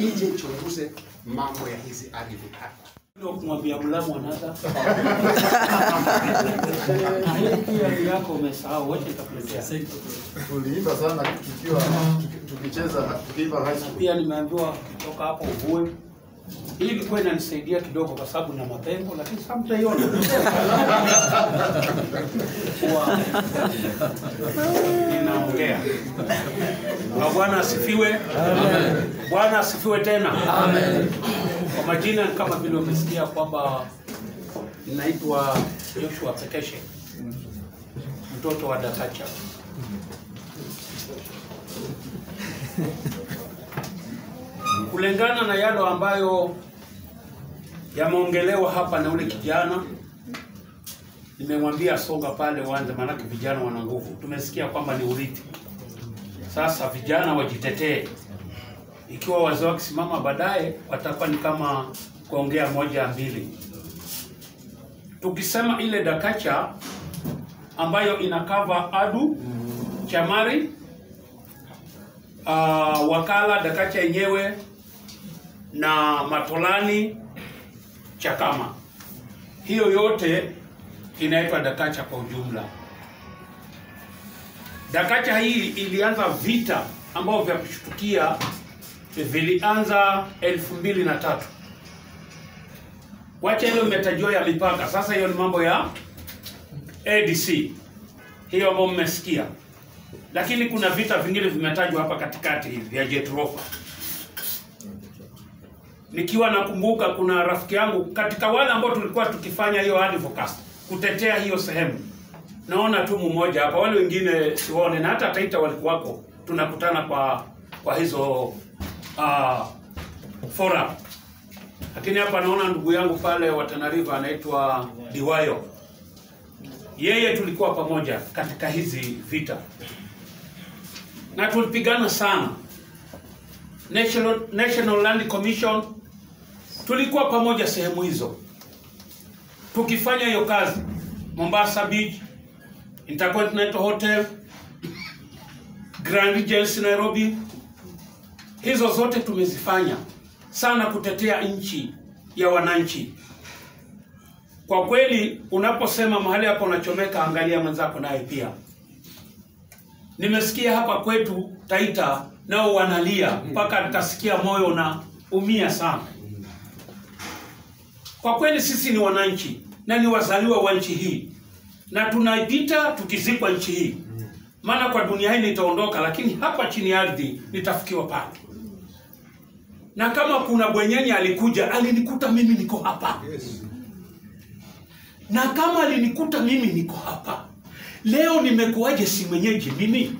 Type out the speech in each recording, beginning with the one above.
ije ichunguze mambo ya hizi ardhi hapa. Ndio kumwambia Mlamu anaza. Na hii pia yako umesahau, wacha nitakuletea. Tuliimba sana tukiwa tuki- tukicheza tukiimba high school. Pia nimeambiwa kutoka hapo uvue. Hii ilikuwa inanisaidia kidogo kwa sababu na mapengo, lakini sasa mtaiona. Kwa ninaongea. Na Bwana asifiwe. Bwana asifiwe tena. Kwa majina ni kama vile umesikia kwamba ninaitwa Joshua Pekeshe, mtoto wa Dakacha. Kulingana na yale ambayo yameongelewa hapa na ule kijana, nimemwambia songa pale uanze, maanake vijana wana nguvu. Tumesikia kwamba ni urithi. Sasa vijana wajitetee, ikiwa wazee wakisimama baadaye watakuwa ni kama kuongea moja mbili. Tukisema ile Dakacha ambayo inakava Adu, Chamari, uh, Wakala, Dakacha yenyewe na Matolani, Chakama, hiyo yote inaitwa Dakacha kwa ujumla. Dakacha hii ilianza vita ambavyo vya kushtukia vilianza elfu mbili na tatu. Wacha hiyo imetajwa ya mipaka. Sasa hiyo ni mambo ya ADC hiyo ambayo mmesikia, lakini kuna vita vingine vimetajwa hapa katikati hivi vya Jetrofa. Nikiwa nakumbuka kuna rafiki yangu katika wale ambao tulikuwa tukifanya hiyo advocacy kutetea hiyo sehemu, naona tu mmoja hapa, wale wengine sione, na hata Taita walikuwako, tunakutana kwa kwa hizo uh, forum lakini hapa naona ndugu yangu pale wa Tana River anaitwa Diwayo, yeye tulikuwa pamoja katika hizi vita na tulipigana sana. National, National Land Commission tulikuwa pamoja sehemu hizo tukifanya hiyo kazi, Mombasa Beach, Intercontinental Hotel, Grand Regency Nairobi, hizo zote tumezifanya sana kutetea nchi ya wananchi. Kwa kweli, unaposema mahali hapo unachomeka, angalia mwenzako naye pia. Nimesikia hapa kwetu Taita nao wanalia mpaka nikasikia moyo unaumia sana. Kwa kweli, sisi ni wananchi na ni wazaliwa wa nchi hii na tunapita tukizikwa nchi hii, maana kwa dunia hii nitaondoka, lakini hapa chini ya ardhi nitafikiwa pale na kama kuna bwenyenye alikuja alinikuta mimi niko hapa na kama alinikuta mimi niko hapa leo nimekuwaje si mwenyeji mimi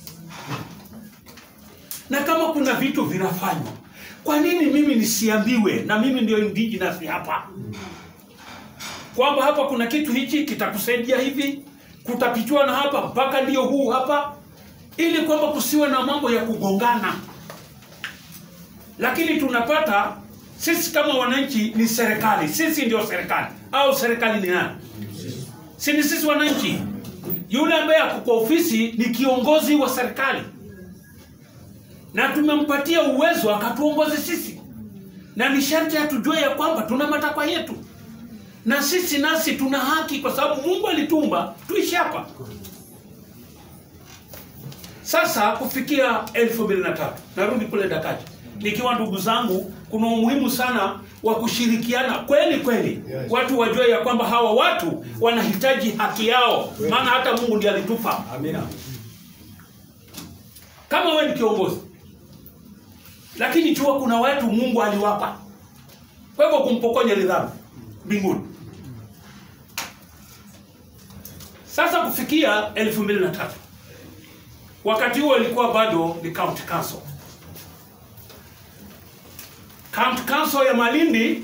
na kama kuna vitu vinafanywa kwa nini mimi nisiambiwe na mimi ndio indigenous hapa kwamba hapa kuna kitu hichi kitakusaidia hivi kutapichwa na hapa mpaka ndio huu hapa ili kwamba kusiwe na mambo ya kugongana lakini tunapata sisi kama wananchi ni serikali, sisi ndio serikali au serikali ni nani? Si ni sisi wananchi? Yule ambaye ako kwa ofisi ni kiongozi wa serikali, na tumempatia uwezo akatuongoze sisi, na ni sharti atujue ya kwamba tuna matakwa yetu, na sisi nasi tuna haki, kwa sababu Mungu alitumba tuishi hapa. Sasa kufikia elfu mbili na tatu narudi kule Dakaja nikiwa ndugu zangu, kuna umuhimu sana wa kushirikiana kweli kweli, Yes. watu wajue ya kwamba hawa watu wanahitaji haki yao, maana hata Mungu ndiye alitupa. Amina. Kama wewe ni kiongozi, lakini jua kuna watu Mungu aliwapa, kwa hivyo kumpokonya ni dhambi mbinguni. Sasa kufikia elfu mbili na tatu wakati huo ilikuwa bado ni county council. County council ya Malindi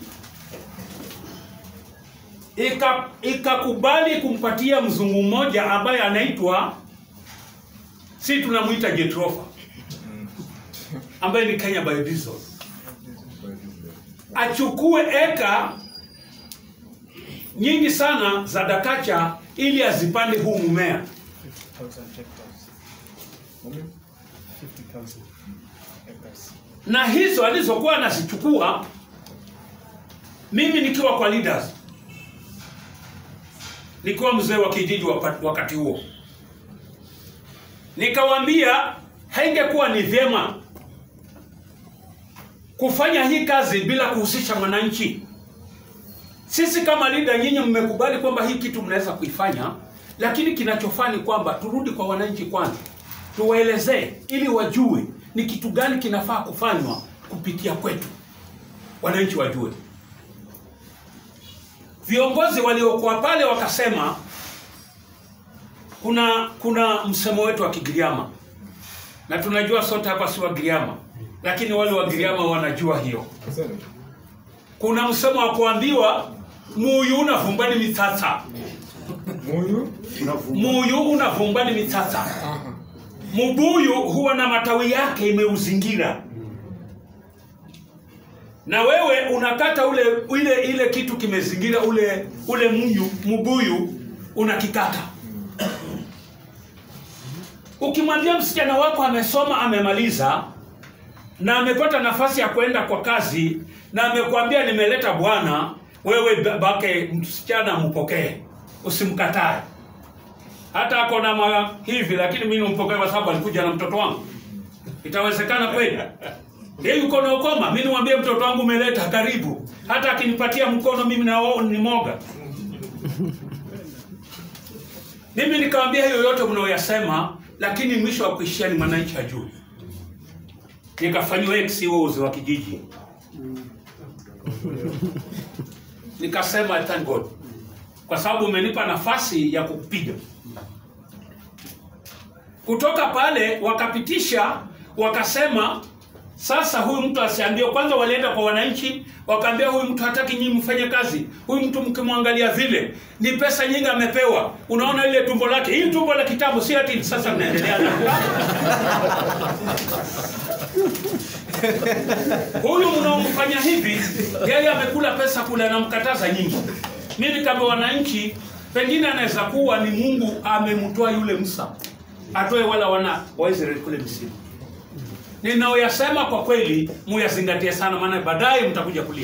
ika- ikakubali kumpatia mzungu mmoja ambaye anaitwa si tunamwita Jetrofa ambaye ni Kenya Biodiesel achukue eka nyingi sana za Dakacha ili azipande huu mmea. 50,000 hectares. 50,000 acres. na hizo alizokuwa anazichukua mimi nikiwa kwa leaders nikiwa mzee wa kijiji wapa- wakati huo nikawaambia haingekuwa ni vyema kufanya hii kazi bila kuhusisha mwananchi sisi kama leader nyinyi mmekubali kwamba hii kitu mnaweza kuifanya lakini kinachofaa ni kwamba turudi kwa wananchi kwanza tuwaelezee ili wajue ni kitu gani kinafaa kufanywa kupitia kwetu wananchi wajue viongozi waliokuwa pale wakasema kuna kuna msemo wetu wa kigiriama na tunajua sote hapa si wa giriama lakini wale wa giriama wanajua hiyo kuna msemo wa kuambiwa muyu unavumbani mitata Muyu muyu unavumbani mitata mubuyu huwa na matawi yake imeuzingira na wewe unakata ule ile ile kitu kimezingira ule ule muyu mubuyu unakikata ukimwambia msichana wako amesoma amemaliza na amepata nafasi ya kwenda kwa kazi na amekwambia nimeleta bwana wewe babake msichana mpokee usimkatae hata ako na ma hivi lakini mimi nimpokee kwa sababu alikuja na mtoto wangu itawezekana kweli yeye yuko na ukoma mimi nimwambie mtoto wangu umeleta karibu hata akinipatia mkono mimi na wao ni moga mimi nikamwambia hiyo yote mnaoyasema lakini mwisho wa kuishia ni mwananchi ajui nikafanyiwa XOs wa kijiji nikasema I thank God kwa sababu umenipa nafasi ya kukupiga kutoka pale wakapitisha wakasema sasa huyu mtu asiambiwe kwanza walienda kwa wananchi wakaambia huyu mtu hataki nyinyi mfanye kazi huyu mtu mkimwangalia vile ni pesa nyingi amepewa unaona ile tumbo lake hii tumbo la kitabu si ati sasa mnaendelea na huyu mnaomfanya hivi yeye amekula pesa kule anamkataza nyingi mimi kama wananchi pengine anaweza kuwa ni mungu amemtoa yule msa atoe wala wana wa Israeli kule Misri ninaoyasema kwa kweli muyazingatie sana maana baadaye mtakuja kulia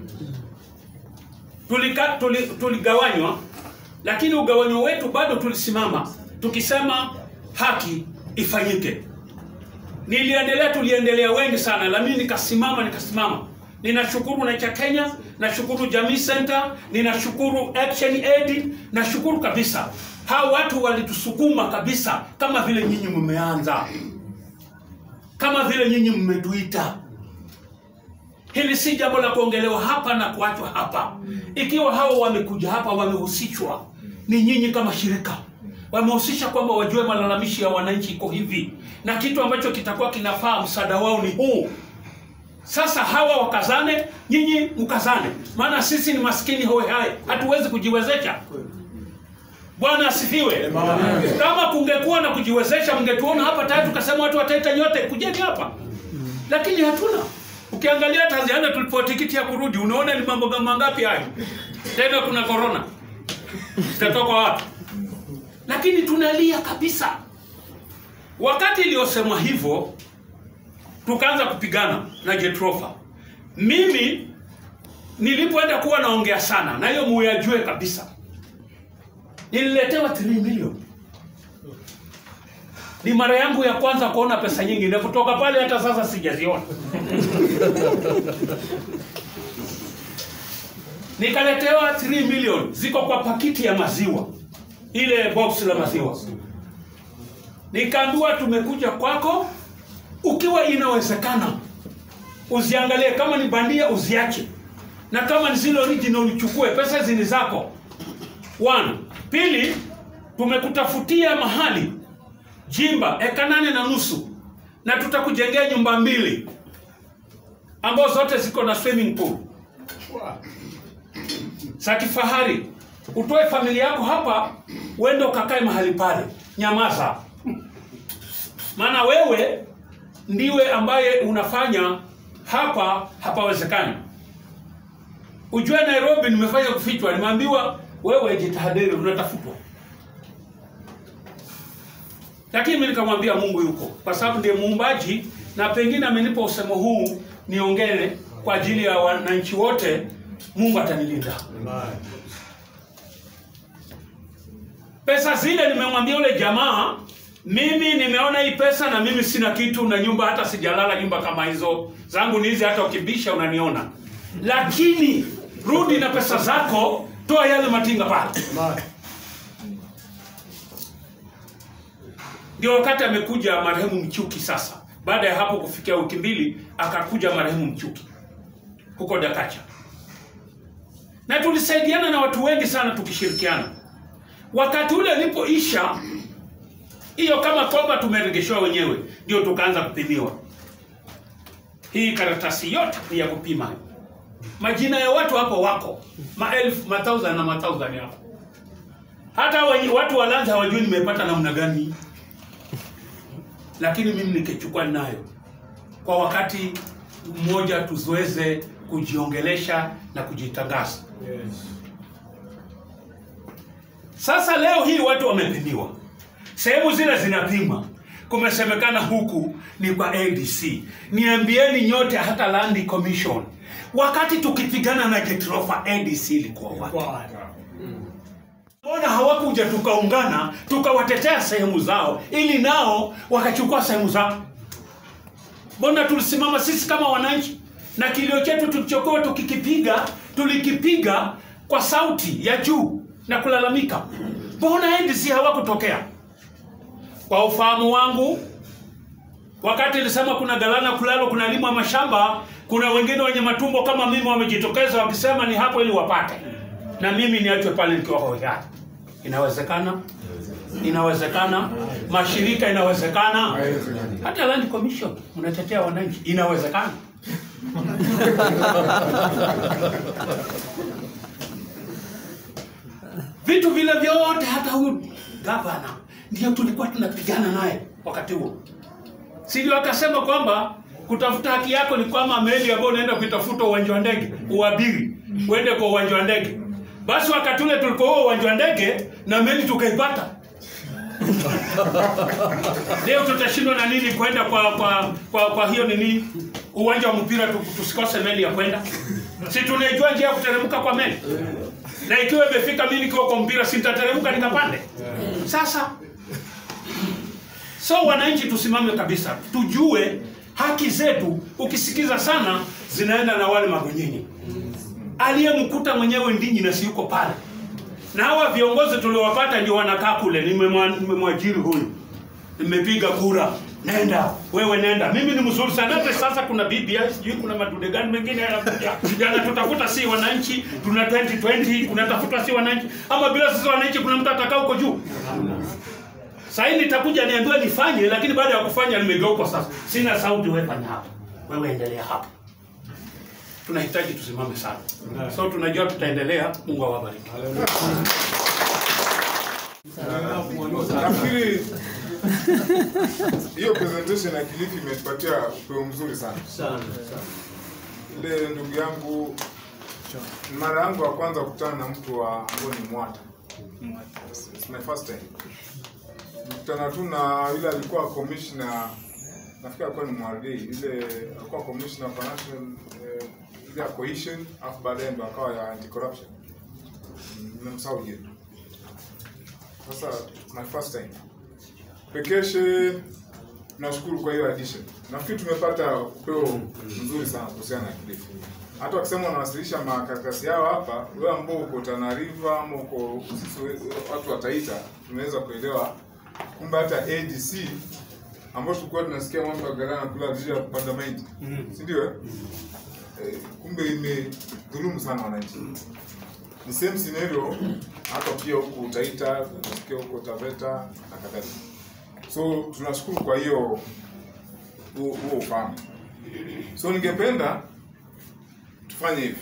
tulika, tuli, tuligawanywa lakini ugawanyo wetu bado tulisimama tukisema haki ifanyike niliendelea tuliendelea wengi sana lakini nikasimama nikasimama ninashukuru na cha kenya nashukuru jamii center ninashukuru action aid nashukuru kabisa hao watu walitusukuma kabisa kama vile nyinyi mmeanza kama vile nyinyi mmetuita hili si jambo la kuongelewa hapa na kuachwa hapa ikiwa hao wamekuja hapa wamehusishwa ni nyinyi kama shirika wamehusisha kwamba wajue malalamishi ya wananchi iko hivi na kitu ambacho kitakuwa kinafaa msaada wao ni huu sasa hawa wakazane nyinyi mkazane maana sisi ni maskini hoe hai hatuwezi kujiwezesha bwana asifiwe kama kungekuwa na kujiwezesha mngetuona hapa tayari tukasema watu wataita nyote kujeni hapa lakini hatuna ukiangalia tanzania tulipewa tikiti ya kurudi unaona ni mambo mangapi hayo tena kuna korona zitatoka wapi lakini tunalia kabisa wakati iliyosemwa hivyo tukaanza kupigana na jetrofa mimi nilipoenda kuwa naongea sana na hiyo muyajue kabisa nililetewa 3 milioni ni mara yangu ya kwanza kuona pesa nyingi na kutoka pale hata sasa sijaziona nikaletewa 3 milioni ziko kwa pakiti ya maziwa ile box la maziwa nikaambiwa tumekuja kwako ukiwa inawezekana uziangalie kama ni bandia uziache na kama ni zile original uchukue pesa hizi ni zako one pili tumekutafutia mahali jimba eka nane na nusu na tutakujengea nyumba mbili ambazo zote ziko na swimming pool za kifahari utoe familia yako hapa uende ukakae mahali pale nyamaza maana wewe ndiwe ambaye unafanya hapa hapawezekani ujue nairobi nimefanya kufichwa nimeambiwa wewe jitahadhari unatafutwa lakini mi nikamwambia mungu yuko kwa sababu ndiye muumbaji na pengine amenipa usemo huu niongee kwa ajili ya wananchi wote. Mungu atanilinda. Pesa zile nimemwambia yule jamaa, mimi nimeona hii pesa na mimi sina kitu na nyumba, hata sijalala nyumba kama hizo zangu ni hizi, hata ukibisha unaniona, lakini rudi na pesa zako, toa yale matinga pale. Ndio wakati amekuja marehemu Mchuki. Sasa baada ya hapo kufikia wiki mbili, akakuja marehemu Mchuki huko Dakacha, na tulisaidiana na watu wengi sana tukishirikiana. Wakati ule alipoisha hiyo, kama kwamba tumeregeshewa wenyewe, ndio tukaanza kupimiwa. Hii karatasi yote ni ya kupima. Majina ya watu hapo wako maelfu, mathausand na mathausand hapo. Hata wenye, watu wa Lanza hawajui nimepata namna gani, lakini mimi nikichukua nayo kwa wakati mmoja, tuzoeze kujiongelesha na kujitangaza. Sasa leo hii watu wamepimiwa, sehemu zile zinapima, kumesemekana huku ni kwa ADC. Niambieni nyote, hata Land Commission, wakati tukipigana na Getrofa, ADC ilikuwa wapi? Mbona hawakuja tukaungana tukawatetea sehemu zao ili nao wakachukua sehemu zao? Mbona tulisimama sisi kama wananchi na kilio chetu tulichokuwa tukikipiga tulikipiga kwa sauti ya juu na kulalamika? Mbona NDC hawakutokea? Kwa ufahamu wangu, wakati ilisema kuna galana kulalo kuna limwa mashamba, kuna wengine wenye matumbo kama mimi wamejitokeza wakisema ni hapo ili wapate, na mimi niachwe pale nikiwa hoja. Inawezekana, inawezekana, mashirika inawezekana, hata Land Commission mnatetea wananchi, inawezekana. vitu vile vyote, hata huyu gavana ndio tulikuwa tunapigana naye wakati huo, si ndio? Akasema kwamba kutafuta haki yako ni kwamba meli ambayo unaenda kuitafuta uwanja wa ndege uabiri uende kwa uwanja wa ndege. Basi wakati ule tulikuwa huo uwanja wa ndege na meli tukaipata. Leo tutashindwa na nini kwenda kwa kwa kwa, kwa hiyo nini uwanja wa mpira tu, tusikose meli ya kwenda? Si tunaijua njia ya kuteremka kwa meli, na ikiwa imefika mimi nikiwa kwa mpira, si nitateremka nikapande? Sasa so wananchi, tusimame kabisa, tujue haki zetu. Ukisikiza sana, zinaenda na wale magonyeni aliyemkuta mwenyewe Ndinyi na si yuko pale, na hawa viongozi tuliowapata ndio wanakaa kule. Nimemwa- Nimemwajiri huyu, nimepiga kura, nenda wewe, nenda. Mimi ni mzuri sana. Hata sasa kuna BBI, sijui kuna madude gani mengine yanakuja yanatutafuta, si wananchi. Tuna 2020 kunatafuta si wananchi, ama bila sisi wananchi kuna mtu atakaa huko juu? Sasa hii nitakuja niambiwe nifanye, lakini baada ya kufanya nimegeuka sasa, sina sauti. Wewe fanya hapo, wewe endelea hapo tunahitaji tusimame sana so tunajua tutaendelea mungu awabariki Nafikiri hiyo presentation ya Kilifi imetupatia upeo mzuri sana. Ile ndugu yangu, mara yangu ya kwanza kukutana na mtu wa ambao ni Mwata. It's my first time. Kukutana tu na yule alikuwa commissioner, nafikiri alikuwa ni Mwardi, ile alikuwa commissioner for national eh, ile ya cohesion, afu baadaye ndo akawa ya anti corruption. Nimemsahau jina. Sasa my first time. Pekeshe nashukuru kwa hiyo addition. Nafikiri tumepata upeo mzuri sana kuhusiana na Kilifi. Hata wakisema wanawasilisha makaratasi yao hapa, wewe ambao uko Tana River ama uko sisi we- watu wa Taita, tunaweza kuelewa kumbe hata ADC ambao tulikuwa tunasikia mambo ya galana kula ajili ya kupanda mahindi, si ndio? eh? Eh, kumbe imedhulumu sana wananchi ni same scenario hata pia huku Taita, tunasikia huko Taveta na kadhalika. So tunashukuru kwa hiyo huo huo ufahamu. So ningependa tufanye hivi.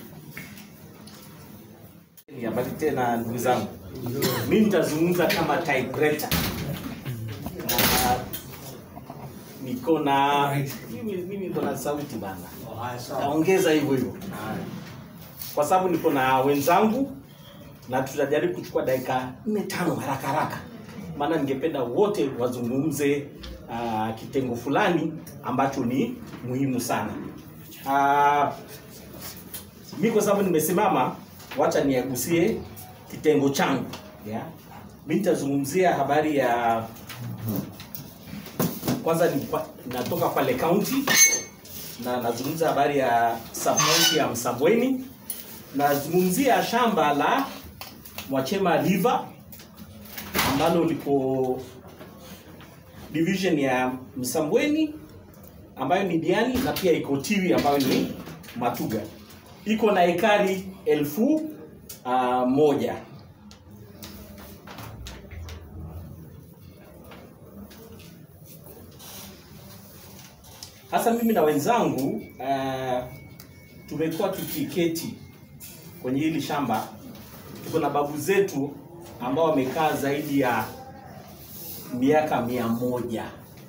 Habari tena ndugu zangu, mimi nitazungumza kama typewriter na niko na mimi, mimi niko na sauti bana, naongeza hivyo hivyo kwa sababu niko na wenzangu na tutajaribu kuchukua dakika nne tano haraka haraka, maana ningependa wote wazungumze uh, kitengo fulani ambacho ni muhimu sana. Uh, mi kwa sababu nimesimama, wacha niagusie kitengo changu yeah. Mi nitazungumzia habari ya kwanza ni pa- natoka pale county na nazungumza habari ya subcounty ya Msambweni, nazungumzia shamba la Mwachema River ambalo liko division ya Msambweni ambayo ni Diani na pia iko Tiwi ambayo ni Matuga. Iko na ekari elfu uh, moja. Hasa mimi na wenzangu uh, tumekuwa tukiketi kwenye hili shamba. Tuko na babu zetu ambao wamekaa zaidi ya miaka mia moja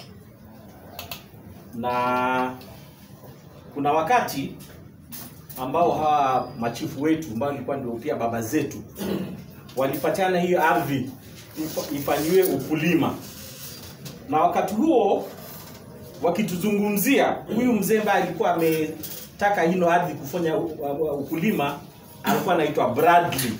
na kuna wakati ambao hawa machifu wetu ambao ilikuwa ndio pia baba zetu walipatiana hiyo ardhi ifa- ifanyiwe ukulima, na wakati huo wakituzungumzia, huyu mzee ambaye alikuwa ametaka hino ardhi kufanya u- u- ukulima alikuwa anaitwa Bradley,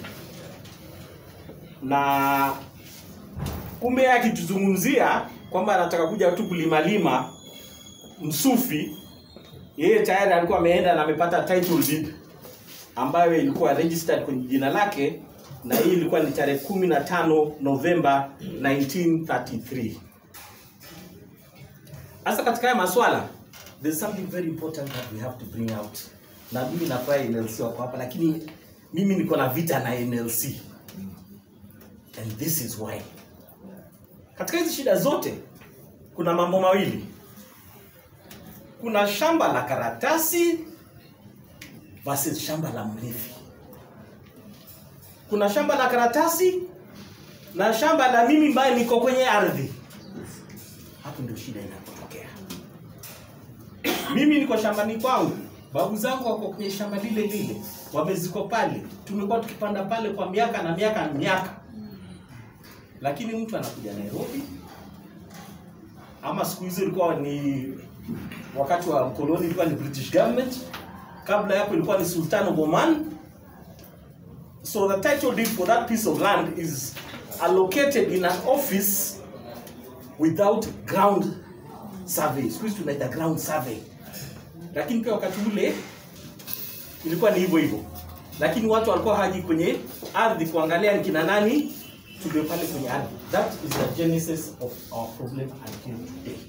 na kumbe yeye akituzungumzia kwamba anataka kuja tu kulimalima msufi yeye tayari alikuwa ameenda na amepata title deed ambayo ilikuwa registered kwenye jina lake na hii ilikuwa ni tarehe 15 Novemba 1933. Sasa katika haya maswala there's something very important that we have to bring out. Na mimi nafurahi NLC wako hapa lakini mimi niko na vita na NLC. And this is why. Katika hizi shida zote kuna mambo mawili kuna shamba la karatasi versus shamba la mrithi. Kuna shamba la karatasi na shamba la mimi ambaye niko kwenye ardhi. Hapo ndio shida inapotokea. Mimi niko shambani kwangu, babu zangu wako kwenye shamba lile lile, wameziko pale, tumekuwa tukipanda pale kwa miaka na miaka na miaka, lakini mtu anakuja Nairobi ama siku hizo ilikuwa ni wakati wa mkoloni ilikuwa ni British government, kabla yapo ilikuwa ni Sultan of Oman. So the title deed for that piece of land is allocated in an office without ground survey. Siku hizi tunaita ground survey, lakini pia wakati ule ilikuwa ni hivyo hivyo, lakini watu walikuwa haji kwenye ardhi kuangalia ni kina nani tulio pale kwenye ardhi. That is the genesis of our problem until today.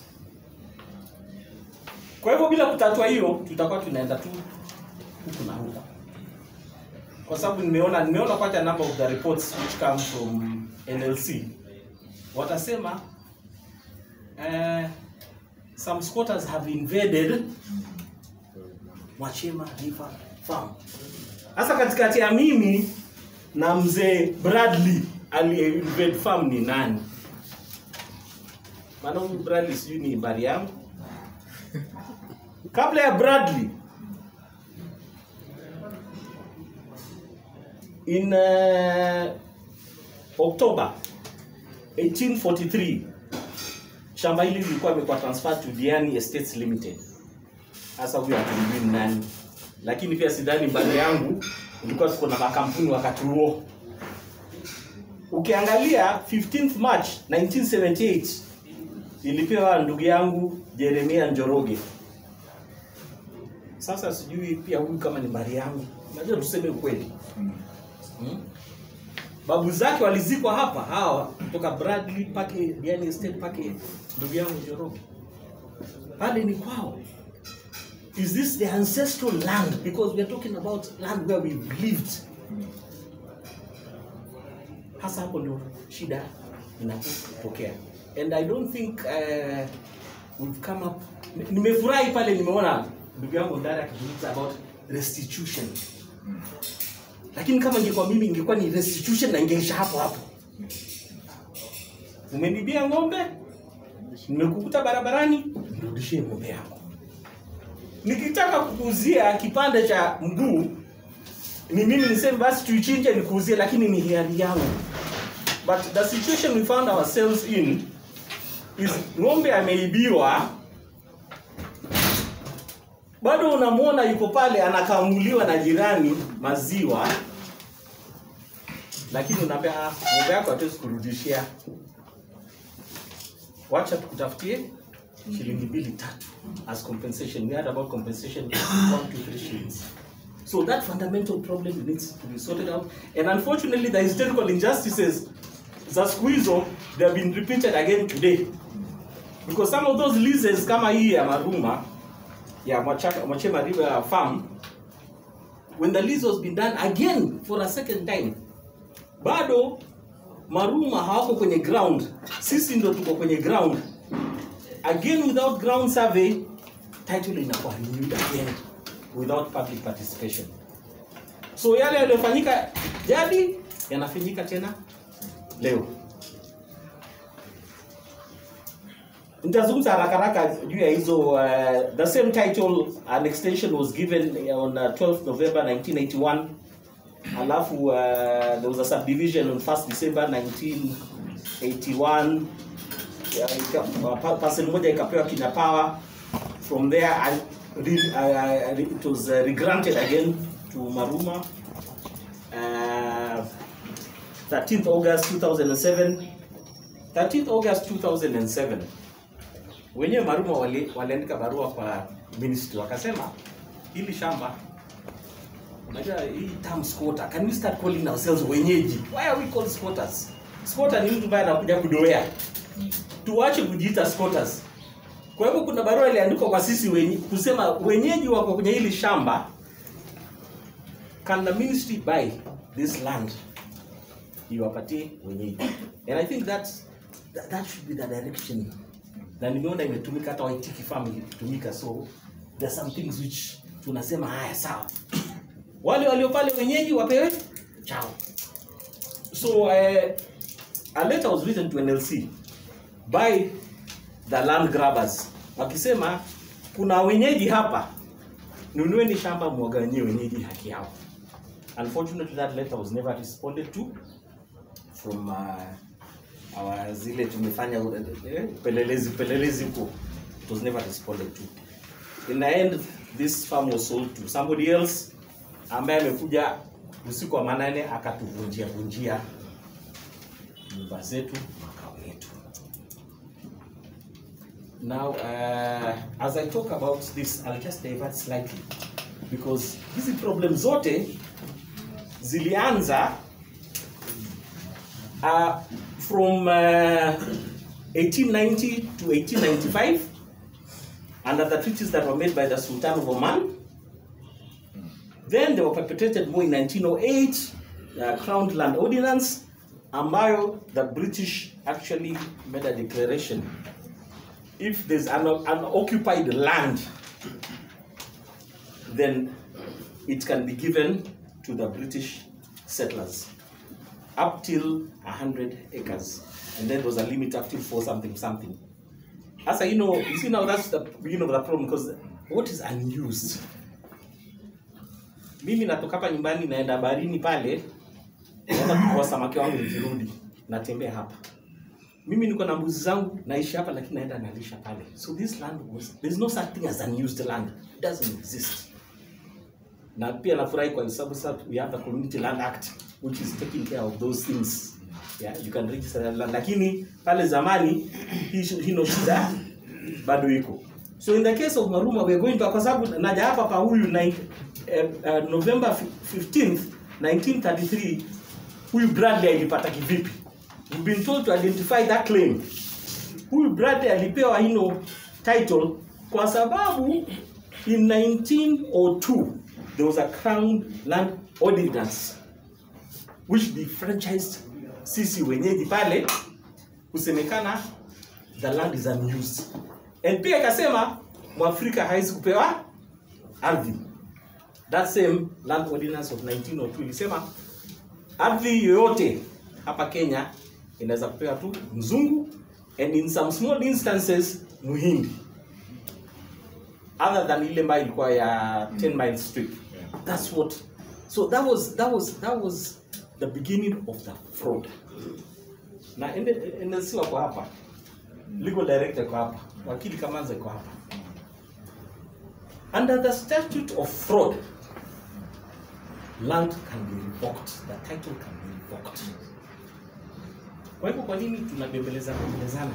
Kwa hivyo bila kutatua hiyo, tutakuwa tunaenda tu huku na huku, kwa sababu nimeona nimeona quite a number of the reports which come from NLC watasema uh, some squatters have invaded Mwachema River Farm. Sasa katikati ya mimi na mzee Bradley aliye invade farm ni nani? Maana huyu Bradley sijui ni habari yangu kabla ya Bradley in uh, October 1843 shamba hili lilikuwa imekuwa transferred to Diani Estates Limited. Sasa huyu hatujui ni nani, lakini pia sidhani mbali yangu ilikuwa tuko na makampuni wakati huo. Ukiangalia 15th March 1978 ilipewa ndugu yangu Jeremia Njoroge. Sasa sijui pia huyu kama ni mbari yangu, najua tuseme ukweli hmm? Babu zake walizikwa hapa hawa kutoka Bradley pake Diani Estate pake ndugu yangu Njoroge, pale ni kwao. Is this the ancestral land? Because we are talking about land where we've lived. Hasa hapo ndio shida inapotokea. And I don't think uh, we've come up. Nimefurahi pale nimeona ndugu yangu Ndara akizungumza about restitution. Lakini kama ingekuwa mimi ingekuwa ni restitution na ingeisha hapo hapo. Umenibia ng'ombe, nimekukuta barabarani, nirudishie ng'ombe yako. Nikitaka kukuuzia kipande cha mguu, ni mimi niseme basi tuichinje nikuuzie, lakini ni hiari yangu. But the situation we found ourselves in is ng'ombe ameibiwa bado unamwona yuko pale anakamuliwa na jirani maziwa lakini unaambia "Ah, ng'ombe yako hatuwezi kurudishia wacha tukutafutie shilingi mbili tatu as compensation we had about compensation one to three shillings so that fundamental problem needs to be sorted out and unfortunately the historical injustices za siku hizo they have been repeated again today because some of those leases kama hii ya maruma ya Mwachaka- mwachema river farm when the lease was been done again for a second time bado maruma hawako kwenye ground sisi ndo tuko kwenye ground again without ground survey title inakuwa renewed again without public participation so yale yaliyofanyika jadi yanafanyika tena leo nitazungumza haraka haraka juu ya hizo uh, the same title an extension was given on uh, 12 november 1981 alafu uh, there was a subdivision on 1st december 1981 Ya, ika- uh, pa- parcel moja ikapewa kina power from there I, re, uh, it was uh, regranted again to maruma uh, 13th august 2007 13th august 2007 wenyewe maruma wali- waliandika barua kwa ministry wakasema hili shamba unajua hii term squatter can we start calling ourselves wenyeji why are we called squatters squatter ni mtu ambaye anakuja kudoea tuache kujiita squatters kwa hivyo kuna barua iliandikwa kwa sisi wenye, kusema wenyeji wako kwenye hili shamba can the ministry buy this land iwapatie wenyeji and i think that, that, that should be the direction na nimeona imetumika hata waitiki farm ilitumika so there are some things which tunasema haya sawa wale walio pale wenyeji wapewe chao so uh, a letter was written to nlc by the land grabbers wakisema kuna wenyeji hapa nunueni shamba mwaganyie wenyeji haki yao unfortunately that letter was never responded to from uh, our zile tumefanya uh, eh, upelelezi upelelezi huko it was never responded to in the end this farm was sold to somebody else ambaye amekuja usiku wa manane akatuvunjia vunjia nyumba zetu makao yetu now uh, as i talk about this i'll just divert slightly because hizi problem zote zilianza uh, from uh, 1890 to 1895 under the treaties that were made by the sultan of oman then they were perpetrated more in 1908 the crown land ordinance ambayo the british actually made a declaration if there's an unoccupied land then it can be given to the british settlers up till 100 acres and then there was a limit up till four something something Asa, you know, you see now that's the beginning of the problem because what is unused? Mimi natoka hapa nyumbani naenda baharini pale, naenda kuvua samaki wangu nikirudi, natembea hapa. Mimi niko na mbuzi zangu naishi hapa lakini naenda nalisha pale. So this land was there's no such thing as unused land. It doesn't exist. Na pia nafurahi kwa sababu sasa we have the Community Land Act which is taking care of those things. Yeah, you can register that land. Lakini pale zamani hii shi- hino shida bado iko. So in the case of Maruma we are going to kwa sababu naja hapa pa huyu nine- eh, eh, November 15th 1933 huyu Bradley alipata kivipi? We've been told to identify that claim. Huyu Bradley alipewa hino title kwa sababu in 1902 there was a crown land ordinance which defranchised sisi wenyeji pale kusemekana the land is unused and pia ikasema mwafrika hawezi kupewa ardhi that same land ordinance of 1902 ilisema ardhi yoyote hapa kenya inaweza kupewa tu mzungu and in some small instances muhindi other than ile ambayo ilikuwa ya 10 mile strip that's what so that was that was that was the beginning of the fraud na NLC wako hapa legal director iko hapa wakili kamanza iko hapa under the statute of fraud land can be revoked the title can be revoked kwa hivyo kwa nini tunabembeleza bembelezana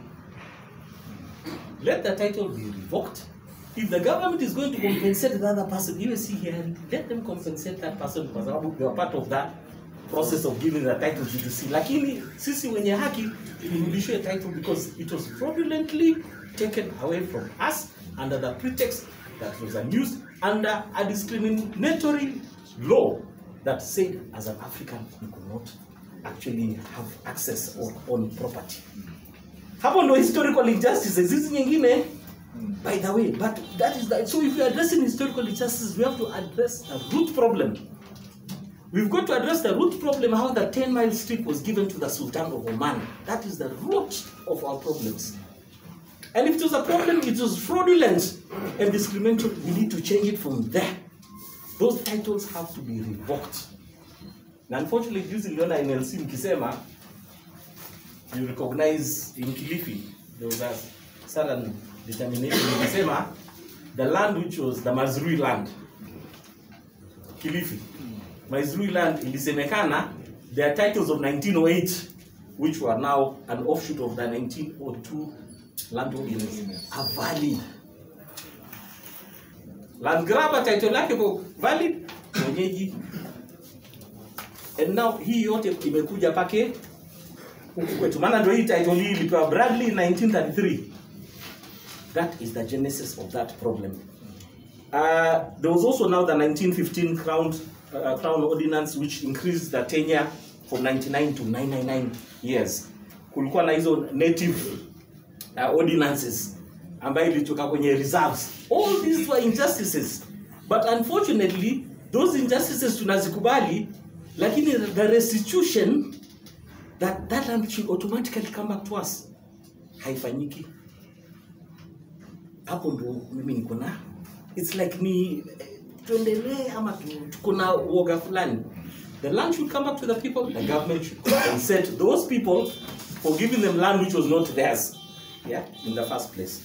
let the title be revoked if the government is going to compensate the other person you will see here let them compensate that person kwa sababu they are part of that process of giving the title to the sea lakini sisi wenye haki turudishwe title because it was fraudulently taken away from us under the pretext that it was used under a discriminatory law that said as an african you could not actually have access on, on property hapo ndo historical injustices hizi nyingine by the way but that is the, so if you're addressing historical injustices we have to address the root problem We've got to address the root problem how the 10 mile strip was given to the Sultan of Oman. That is the root of our problems. And if it was a problem, it was fraudulent and discriminatory. We need to change it from there. Those titles have to be revoked. Na unfortunately, juzi niliona NLC mkisema you recognize in Kilifi there was a sudden determination mkisema the land which was the Mazrui land Kilifi Maizrui land ilisemekana their titles of 1908 which were now an offshoot of the 1902 land ordinance are valid. Land grabber title yake ko valid mwenyeji and now hii yote imekuja pake huku kwetu maana ndio hii title hii ilipewa Bradley in 1933 that is the genesis of that problem uh, there was also now the 1915 crown uh, crown ordinance which increased the tenure from 99 to 999 years kulikuwa na hizo native uh, ordinances ambayo ilitoka kwenye reserves all these were injustices but unfortunately those injustices tunazikubali lakini the restitution that that land should automatically come back to us haifanyiki hapo ndo mimi niko na it's like ni eh, tuendelee ama tu- tuko na uoga fulani the land should come back to the people the government should compensate those people for giving them land which was not theirs yeah in the first place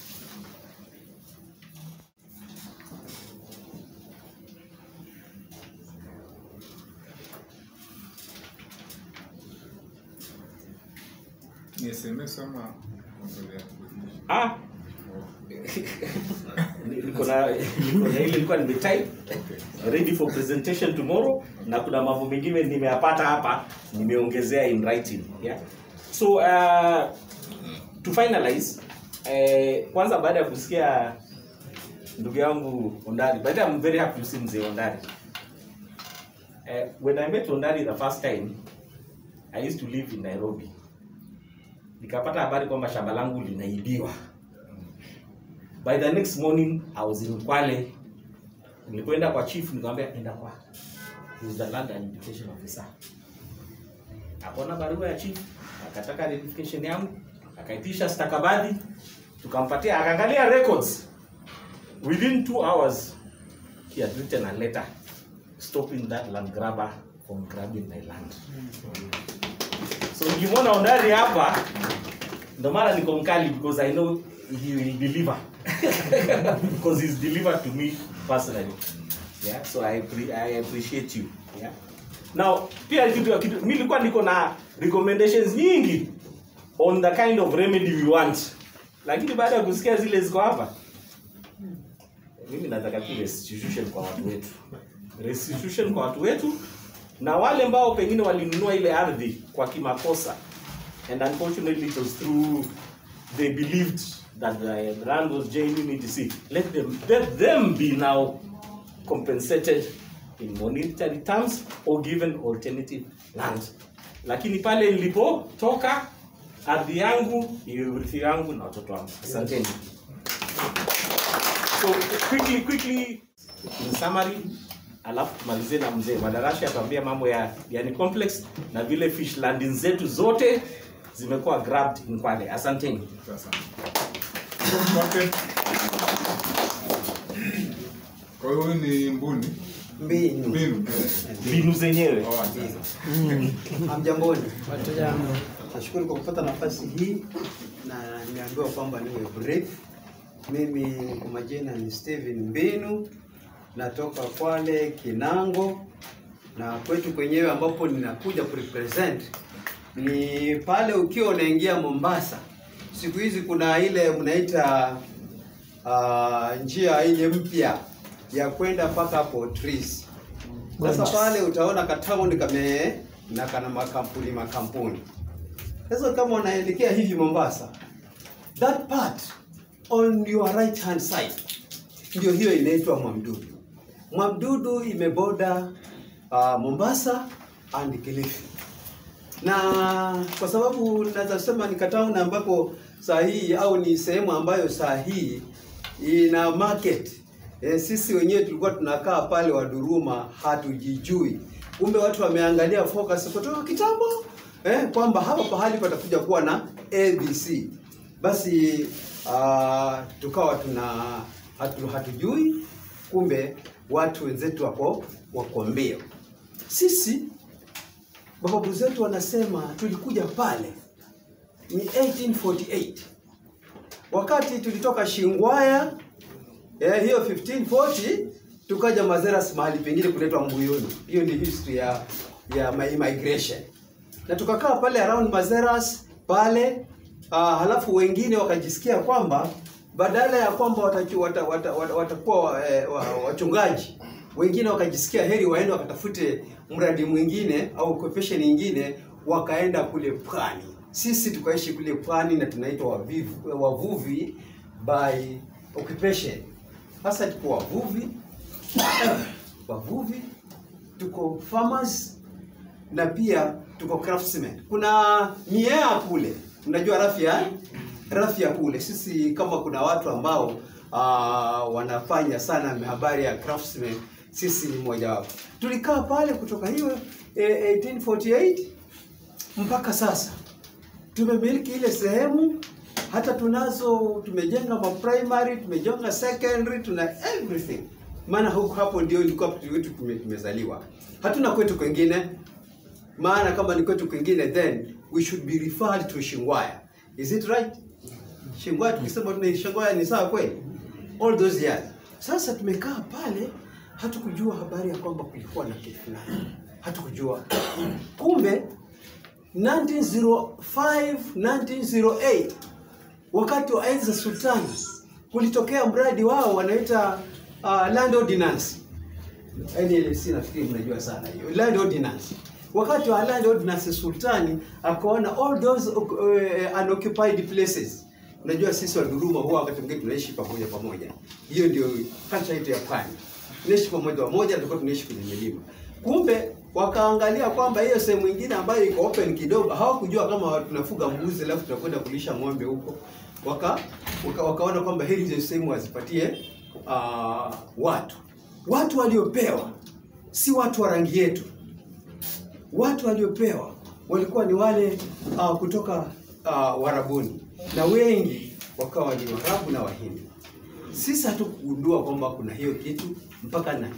Ni SMS ama kuongelea? ah niko na niko na ile ilikuwa nimetype ready for presentation tomorrow na kuna mambo mengine nimeyapata hapa nimeongezea in writing yeah so uh, to finalize eh, kwanza baada ya kusikia ndugu yangu Ondari by the way, I'm very happy to see mzee Ondari eh, when I met Ondari the first time I used to live in Nairobi nikapata habari kwamba shamba langu linaibiwa by the next morning I was in Kwale nilipoenda kwa chief nikamwambia enda kwa who's the land identification officer akaona barua ya chief akataka identification yangu akaitisha stakabadhi tukampatia akaangalia records within two hours he had written a letter stopping that land grabber from grabbing my land so nikimwona ondari hapa ndo maana niko mkali because i know he will deliver because he's delivered to me personally yeah so i, appre- I appreciate you yeah now pia kitu kitu mimi nilikuwa niko na recommendations nyingi on the kind of remedy we want lakini baada ya kusikia zile ziko hapa mimi nataka tu restitution kwa watu wetu restitution kwa watu wetu na wale ambao pengine walinunua ile ardhi kwa kimakosa and unfortunately it was through they believed that the land was genuine etc let them let them be now compensated in monetary terms or given alternative land lakini pale nilipotoka ardhi yangu iwe urithi yangu na watoto wangu asanteni so quickly quickly in summary alafu tumalizie na mzee madarasha yatuambia mambo ya yani complex na vile fish landing zetu zote zimekuwa grabbed in Kwale asanteni Sasa. Okay. Kwa hiyo huyu ni mbuni mbinu mbinu mbinu zenyewe Oh, sasa. hamjamboni nashukuru kwa kupata nafasi hii na nimeambiwa kwamba niwe brief. Mimi kwa majina ni Steven Mbinu, natoka Kwale Kinango, na kwetu kwenyewe ambapo ninakuja kurepresent ni pale ukiwa unaingia Mombasa. Siku hizi kuna ile mnaita uh, njia ile mpya ya kwenda mpaka hapo Tris. Sasa pale utaona katown kame na kana makampuni makampuni. Sasa kama unaelekea hivi Mombasa, that part on your right hand side ndio hiyo inaitwa Mwamdudu. Mwamdudu imeboda uh, Mombasa and Kilifi na kwa sababu naweza sema ni katown ambapo saa hii au ni sehemu ambayo saa hii ina market e, sisi wenyewe tulikuwa tunakaa pale Waduruma hatujijui, kumbe watu wameangalia focus kutoka kitambo eh, kwamba hapa pahali patakuja kuwa na ABC. Basi uh, tukawa tuna hatu, hatujui, kumbe watu wenzetu wako wako mbio. Sisi mababu zetu wanasema tulikuja pale ni 1848 wakati tulitoka Shingwaya eh, hiyo 1540 tukaja Mazeras mahali pengine kunaitwa Mbuyuni. Hiyo ni history ya ya my migration, na tukakaa pale around Mazeras pale uh, halafu wengine wakajisikia kwamba badala ya kwamba watakuwa wata, wata, wata, watakuwa eh, wa- wachungaji wengine wakajisikia heri waende wakatafute mradi mwingine au occupation nyingine, wakaenda kule pwani. Sisi tukaishi kule pwani na tunaitwa wavivu- wavuvi by occupation. Sasa tuko wavuvi wavuvi, tuko farmers na pia tuko craftsmen. Kuna miea kule, unajua rafia eh? rafia kule. Sisi kama kuna watu ambao uh, wanafanya sana habari ya craftsmen, sisi ni mmoja wapo. Tulikaa pale kutoka hiyo eh, 1848 mpaka sasa tumemiliki ile sehemu, hata tunazo, tumejenga ma primary, tumejenga secondary, tuna everything, maana huko hapo ndio ilikuwa wetu tume- tumezaliwa. Hatuna kwetu kwengine, maana kama ni kwetu kwingine then we should be referred to Shingwaya. Is it right? Shingwaya tukisema tuna Shingwaya ni sawa kweli? All those years. Sasa tumekaa pale hatukujua habari ya kwamba kulikuwa na kitu fulani. Hatukujua. Kumbe 1905 1908 wakati wa enzi za sultani kulitokea mradi wao wanaita uh, land ordinance NLC nafikiri mnajua sana hiyo land ordinance. Wakati wa land ordinance sultani akaona all those uh, unoccupied places. Unajua sisi wa Duruma huwa wakati mwingine tunaishi pamoja pamoja. Hiyo ndio culture yetu ya pwani. Tunaishi pamoja pamoja na tulikuwa tunaishi kwenye milima. Kumbe wakaangalia kwamba hiyo sehemu nyingine ambayo iko open kidogo, hawakujua kama tunafuga mbuzi alafu tunakwenda kulisha ng'ombe huko. Waka, waka wakaona kwamba heri hizo sehemu wazipatie uh, watu watu waliopewa si watu wa rangi yetu. Watu waliopewa walikuwa ni wale uh, kutoka uh, Warabuni na wengi wakawa ni Waarabu na Wahindi. Sisi hatukugundua kwamba kuna hiyo kitu mpaka 1985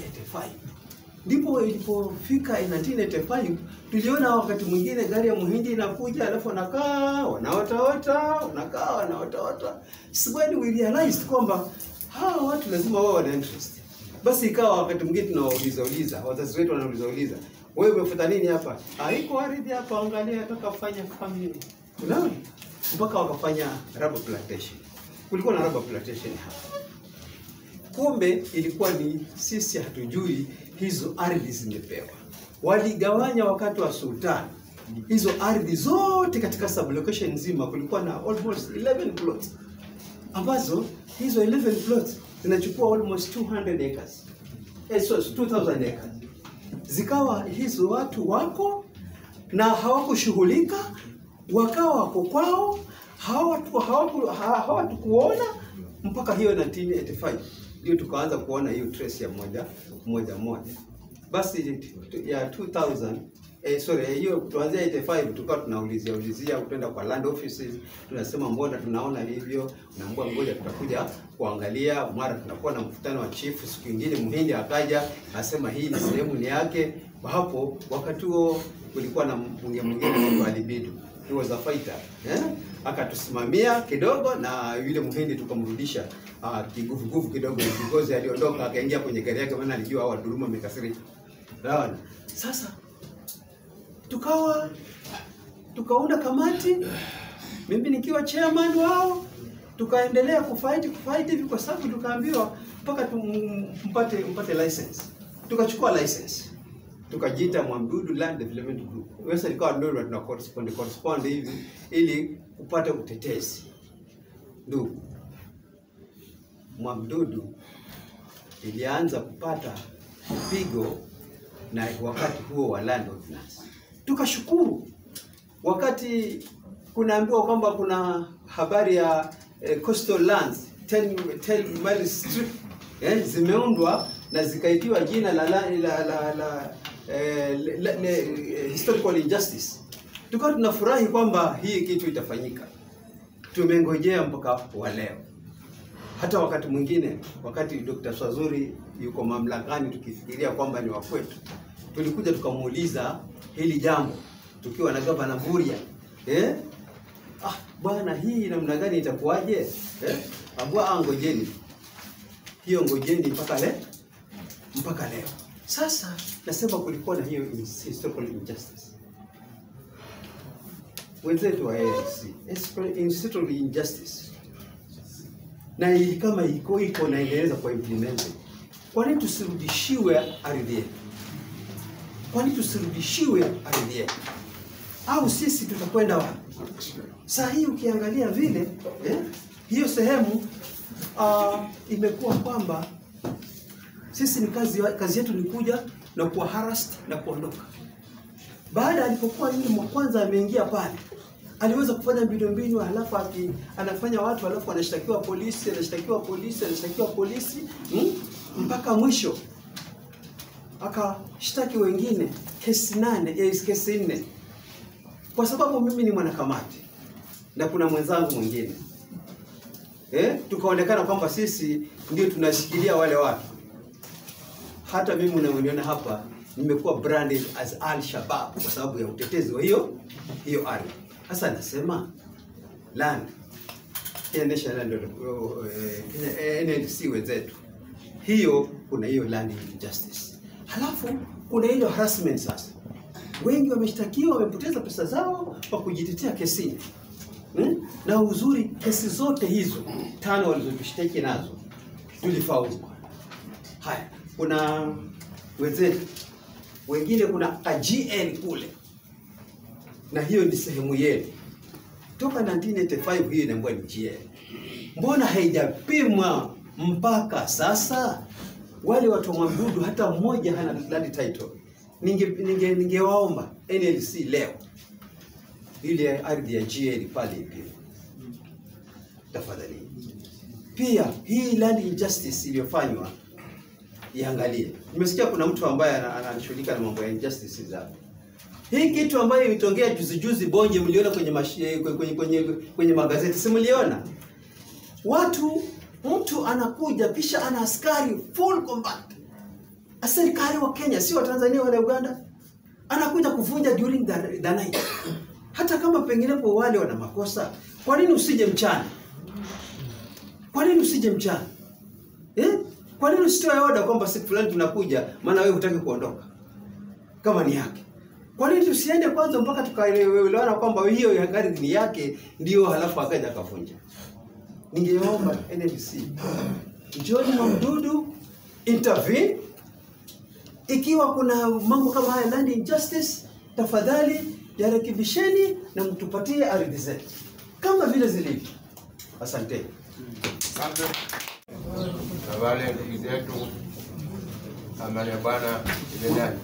ndipo ilipofika 1985 tuliona wakati mwingine gari ya muhindi inakuja, alafu wanakaa wanaotaota, wanakaa wanaotaota. So when we realized kwamba hawa watu lazima wao wana interest, basi ikawa wakati mwingine tunawauliza uliza, wazazi wetu wanauliza uliza, wewe umefuta nini hapa? Haiko ardhi hapa, angalia, nataka kufanya family. Unaona, mpaka wakafanya rubber plantation. Kulikuwa na rubber plantation hapa kumbe ilikuwa ni sisi hatujui hizo ardhi zimepewa. Waligawanya wakati wa sultani hizo ardhi zote katika sublocation nzima, kulikuwa na almost 11 plots ambazo hizo 11 plots zinachukua almost 200 acres eh, so, 2000 acres. Zikawa hizo watu wako na hawakushughulika, wakawa wako kwao, hawatu hawaku- ha- hawatukuona mpaka hiyo 1985 ndio tukaanza kuona hiyo trace ya moja moja moja. Basi tu- ya 2000 eh, sorry hiyo tuanzia 85 tukawa tunaulizia ulizia kwenda kwa land offices, tunasema mbona tunaona hivyo, naambia ngoja tutakuja kuangalia. Mara tunakuwa na mkutano wa chief, siku nyingine mhindi akaja asema hii ni sehemu ni yake. Kwa hapo wakati huo kulikuwa na mbunge mwingine anaitwa Ali Bidu. he was a fighter eh? Akatusimamia kidogo na yule mhindi tukamrudisha uh, kiguvuguvu kidogo because aliondoka akaingia kwenye gari yake, maana alijua hao wadhulumu wamekasirika. Unaona? Sasa tukawa tukaunda kamati, mimi nikiwa chairman wao, tukaendelea kufight kufight hivi, kwa sababu tukaambiwa mpaka tum- mpate mpate license. Tukachukua license tukajiita Mwamdudu Land Development Group. Sasa ikawa ndio tuna correspond correspond hivi ili kupata utetezi. Ndugu, Mwamdudu ilianza kupata pigo na wakati huo wa land ordinance. Tukashukuru wakati kunaambiwa kwamba kuna habari ya eh, coastal lands 10 10 mile strip eh, zimeundwa na zikaitiwa jina la la, la, la, la eh, le, le, le, eh, historical injustice. Tukawa tunafurahi kwamba hii kitu itafanyika. Tumengojea mpaka wa leo. Hata wakati mwingine, wakati Dr. Swazuri yuko mamlakani, tukifikiria kwamba ni wa kwetu, tulikuja tukamuuliza hili jambo tukiwa na gavana Mvurya eh? Ah, bwana hii namna gani itakuwaje? Eh? Ambua ah, ngojeni hiyo, ngojeni mpaka le mpaka leo. Sasa nasema kulikuwa na hiyo historical injustice wenzetu wa ANC, historical injustice na hii kama iko iko na inaweza kuwa implemented. Kwa nini tusirudishiwe ardhi yetu? Kwa nini tusirudishiwe ardhi yetu? Au sisi tutakwenda wapi? Saa hii ukiangalia vile eh, hiyo sehemu uh, imekuwa kwamba sisi ni kazi, kazi yetu ni kuja na kuwa harassed na kuondoka. Baada alipokuwa yule mwa kwanza ameingia pale, aliweza kufanya mbinu mbinu, halafu aki, anafanya watu, halafu anashtakiwa polisi, anashtakiwa polisi, anashtakiwa polisi hmm? mpaka mwisho akashtaki wengine kesi nane, eh, kesi nne, kwa sababu mimi ni mwanakamati na kuna mwenzangu mwingine eh, tukaonekana kwamba sisi ndio tunashikilia wale watu. Hata mimi unaoniona hapa nimekuwa branded as Al Shabab kwa sababu ya utetezi wa hiyo hiyo ardhi. Sasa nasema land Kenya National Land uh, Kenya NLC wenzetu, hiyo kuna hiyo land injustice, halafu kuna ile harassment. Sasa wengi wameshtakiwa, wamepoteza pesa zao kwa kujitetea kesini hmm? na uzuri kesi zote hizo tano walizotushtaki nazo tulifaulu. Haya, kuna wenzetu wengine, kuna KGN kule, na hiyo ni sehemu yenu toka 1985 hiyo inaambiwa ni GN. Mbona haijapimwa mpaka sasa? Wale watu wa Mwabudu hata mmoja hana land title. Ninge ninge ningewaomba NLC leo ile ardhi ya GN pale ipimwe tafadhali. Pia hii land injustice iliyofanywa iangalie. Nimesikia kuna mtu ambaye ana- anashughulika na mambo ya injustice za hii kitu ambayo imetongea juzi juzi Bonje, mliona kwenye, mashi, kwenye, kwenye, kwenye magazeti, si mliona? Watu, mtu anakuja kisha ana askari full combat, askari wa Kenya, sio wa Tanzania wala Uganda, anakuja kuvunja during the, the night. Hata kama penginepo wale wana makosa, kwa nini usije mchana? Kwa nini usije mchana eh? Kwa nini usitoe oda kwamba siku fulani tunakuja, maana wewe hutaki kuondoka kama ni yake? Kwa nini tusiende kwanza mpaka tukaelewana kwamba hiyo ya ardhi ni yake, ndio halafu akaja akavunja? Ningeomba NLC, John Mamdudu intervene ikiwa kuna mambo kama haya land injustice, tafadhali yarekebisheni na mtupatie ardhi zetu kama vile zilivyo. Asanteni. Asante. na wale ndugu zetu amani ya Bwana iwe nanyi.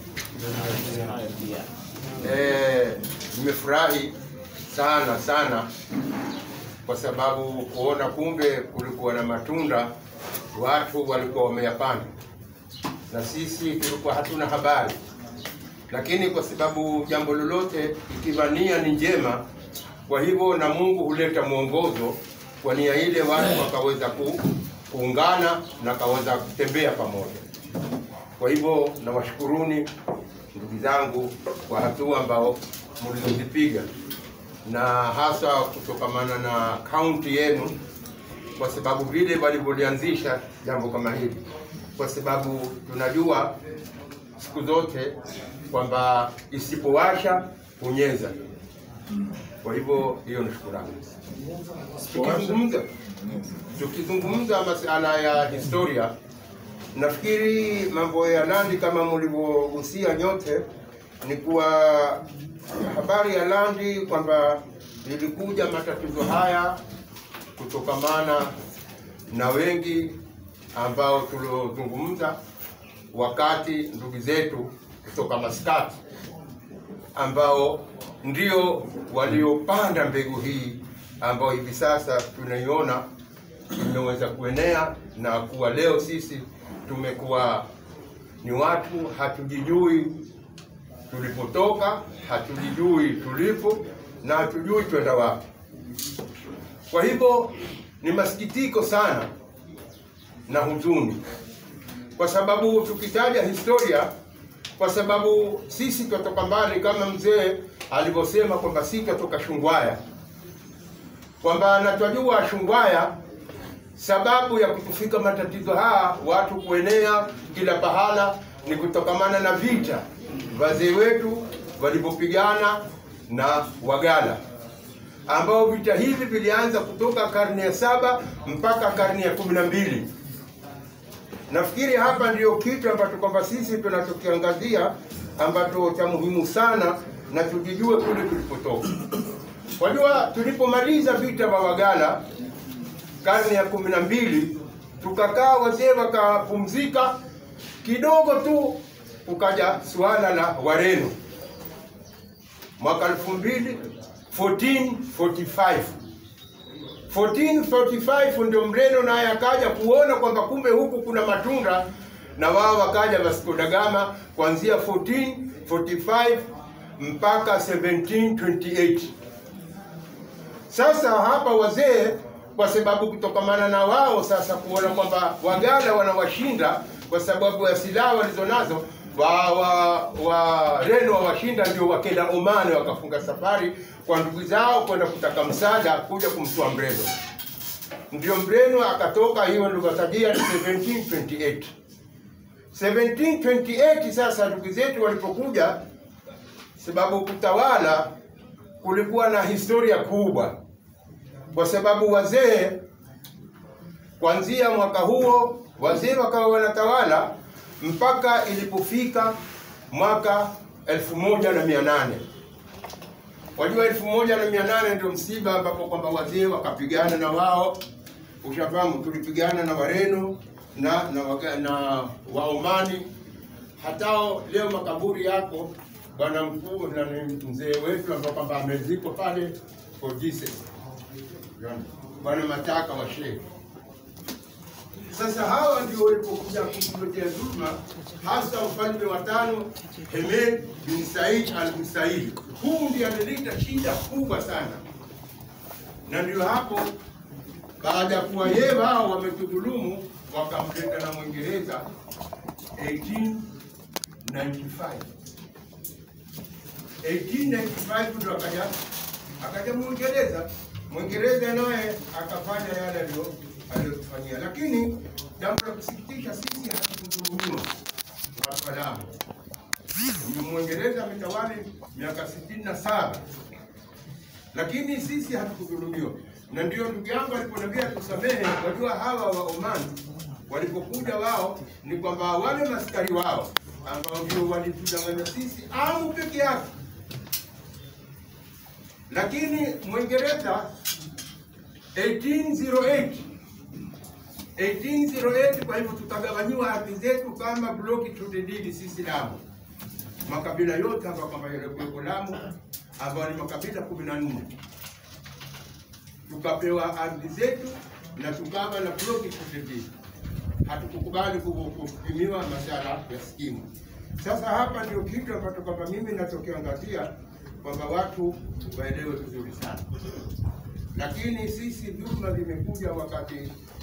Eh, nimefurahi sana sana kwa sababu kuona kumbe kulikuwa na matunda, watu walikuwa wameyapanda na sisi tulikuwa hatuna habari, lakini kwa sababu jambo lolote ikiwa nia ni njema, kwa hivyo na Mungu huleta mwongozo kwa nia ile, watu wakaweza ku, kuungana na kaweza kutembea pamoja. Kwa hivyo nawashukuruni ndugu zangu kwa hatua ambao mlizozipiga. na hasa kutokamana na kaunti yenu, kwa sababu vile walivyolianzisha jambo kama hili, kwa sababu tunajua siku zote kwamba isipowasha hunyeza. Kwa hivyo hiyo ni shukurani. Tukizungumza tukizungumza masala ya historia, nafikiri mambo ya Landi kama mlivyogusia nyote, ni kuwa habari ya Landi kwamba ilikuja matatizo haya kutokamana na wengi ambao tuliozungumza wakati ndugu zetu kutoka Maskati ambao ndio waliopanda mbegu hii ambayo hivi sasa tunaiona imeweza kuenea na kuwa leo sisi tumekuwa ni watu hatujijui tulipotoka, hatujijui tulipo na hatujui twenda wapi. Kwa hivyo ni masikitiko sana na huzuni, kwa sababu tukitaja historia, kwa sababu sisi twatoka mbali, kama mzee alivyosema kwamba si twatoka Shungwaya, kwamba natwajua Shungwaya sababu ya kutufika matatizo haya watu kuenea kila pahala ni kutokamana na vita wazee wetu walivyopigana na Wagala, ambao vita hivi vilianza kutoka karne ya saba mpaka karne ya kumi na mbili. Nafikiri hapa ndio kitu ambacho kwamba sisi tunachokiangazia ambacho cha muhimu sana na tujijue kule tulipotoka. Wajua, tulipomaliza vita vya Wagala karne ya kumi na mbili tukakaa, wazee wakapumzika kidogo tu, ukaja suala la Wareno mwaka elfu mbili 1445 1445 ndio Mreno naye akaja kuona kwamba kumbe huku kuna matunda, na wao wakaja Vasco da Gama kuanzia 1445 mpaka 1728. Sasa hapa wazee kwa sababu kutokamana na wao sasa kuona kwamba Wagala wanawashinda kwa sababu ya silaha walizonazo, wa wa Wareno wawashinda, ndio wakenda Omani wakafunga safari kwa ndugu zao kwenda kutaka msaada kuja kumtoa Mreno. Ndio Mreno akatoka, hiyo ndio katajia 1728 1728. Sasa ndugu zetu walipokuja, sababu kutawala kulikuwa na historia kubwa kwa sababu wazee kuanzia mwaka huo wazee wakawa wanatawala mpaka ilipofika mwaka elfu moja na mia nane. Wajua, elfu moja na mia nane ndio msiba ambapo kwamba wazee wakapigana na wao, ushafahamu, tulipigana na Wareno na na, waga, na Waomani. Hatao leo makaburi yako bwana mkuu na ni mzee wetu ambao kwamba amezikwa pale for Jesus bwana Mataka wa Shehe. Sasa hawa ndio walipokuja kutuletea dhulma, hasa mfalme wa tano Hemed bin Said al Musaid. Huu ndiye alileta shida kubwa sana, na ndio hapo baada ya kuwa yeye wao wametudhulumu, wakamleta na Mwingereza 1895 1895 ndio akaja akaja Mwingereza. Mwingereza naye akafanya yale aliyo aliyotufanyia, lakini jambo la kusikitisha, sisi hatukudhulumiwa Waislamu. Mwingereza ametawali miaka sitini na saba lakini sisi hatukudhulumiwa, na ndio ndugu yangu aliponiambia tusamehe. Wajua hawa wa Oman walipokuja wao ni kwamba wale maskari wao ambao ndio walitudanganya sisi amu peke yake lakini Mwingereza 1808 1808, kwa hivyo tutagawanyiwa ardhi zetu kama bloki tudedili sisi Lamu, makabila yote hapa kwamba yalikuwepo Lamu ambayo ni makabila kumi na nne tukapewa ardhi zetu na tukawa na bloki tudedili. Hatukukubali kupimiwa masala ya skimu. Sasa hapa ndio kitu ambacho kwamba mimi nachokiangazia kwamba watu waelewe vizuri sana, lakini sisi dhuluma zimekuja wakati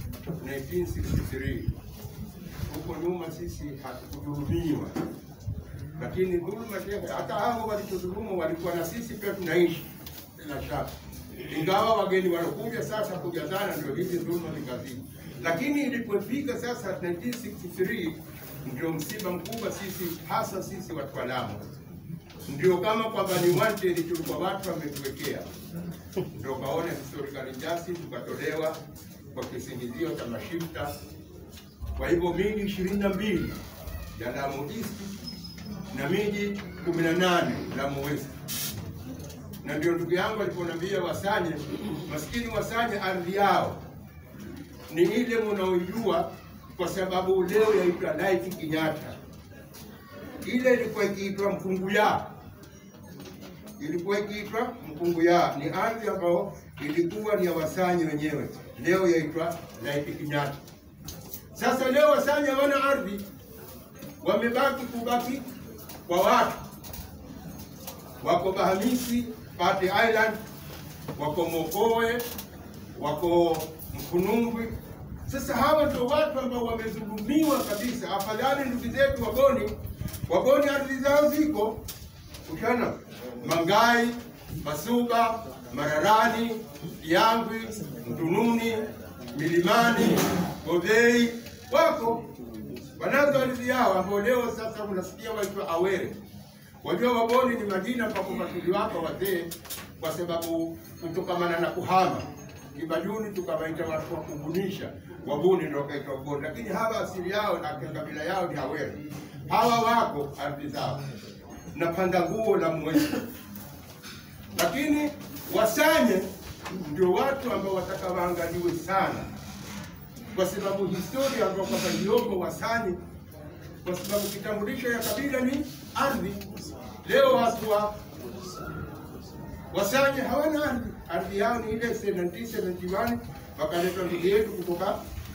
1963 huko nyuma sisi hatukudhulumiwa, lakini dhuluma shehe, hata hao walitudhulumu walikuwa na sisi pia tunaishi, sina shaka, ingawa wageni walokuja sasa kujazana, ndio hizi dhuluma zikazidi. Lakini ilipofika sasa 1963 ndio msiba mkubwa sisi, hasa sisi watu wa Lamu, ndio kama kwamba ni wanted, tulikuwa watu wametuwekea, ndio kaona historical injustice tukatolewa kwa kisingizio cha mashifta. Kwa hivyo miji ishirini na mbili ya Lamu East na miji kumi na nane Lamu West na ndio ndugu yangu aliponiambia Wasanye, maskini Wasanye ardhi yao ni ile munaoijua, kwa sababu leo yaitwa Light Kinyata. Ile ilikuwa ikiitwa Mkunguya, ilikuwa ikiitwa Mkunguya, ni ardhi ambayo ilikuwa ni ya Wasanye wenyewe, leo yaitwa Light Kinyata. Sasa leo Wasanye hawana ardhi, wamebaki kubaki kwa watu wako Bahamisi, Pate Island, wako Mokowe, wako Mkunungwi. Sasa hawa ndio watu ambao wamedhulumiwa kabisa. Afadhali ndugu zetu Wagoni, Wagoni ardhi zao ziko ushana, Mangai, Masuba, Mararani, Yangwi, Mtununi, Milimani, Godhei, wako wanazo ardhi yao ambao leo sasa unasikia waitwa Awere. Wajua Waboni ni majina kwa kufatili wako wazee, kwa sababu kutokamana na kuhama Kibajuni tukawaita watu wa kubunisha, Wabuni ndio kaitwa Waboni, lakini hawa asili yao na kabila yao ni Awere. Hawa wako ardhi zao na panda nguo la mwezi, lakini Wasanye ndio watu ambao wataka waangaliwe sana, kwa sababu historia ambao kwamba iliyoko Wasanye kwa sababu kitambulisho ya kabila ni ardhi. Leo watu wa Wasanye hawana ardhi, ardhi yao ni ile 1971 wakaletwa ndugu yetu kutoka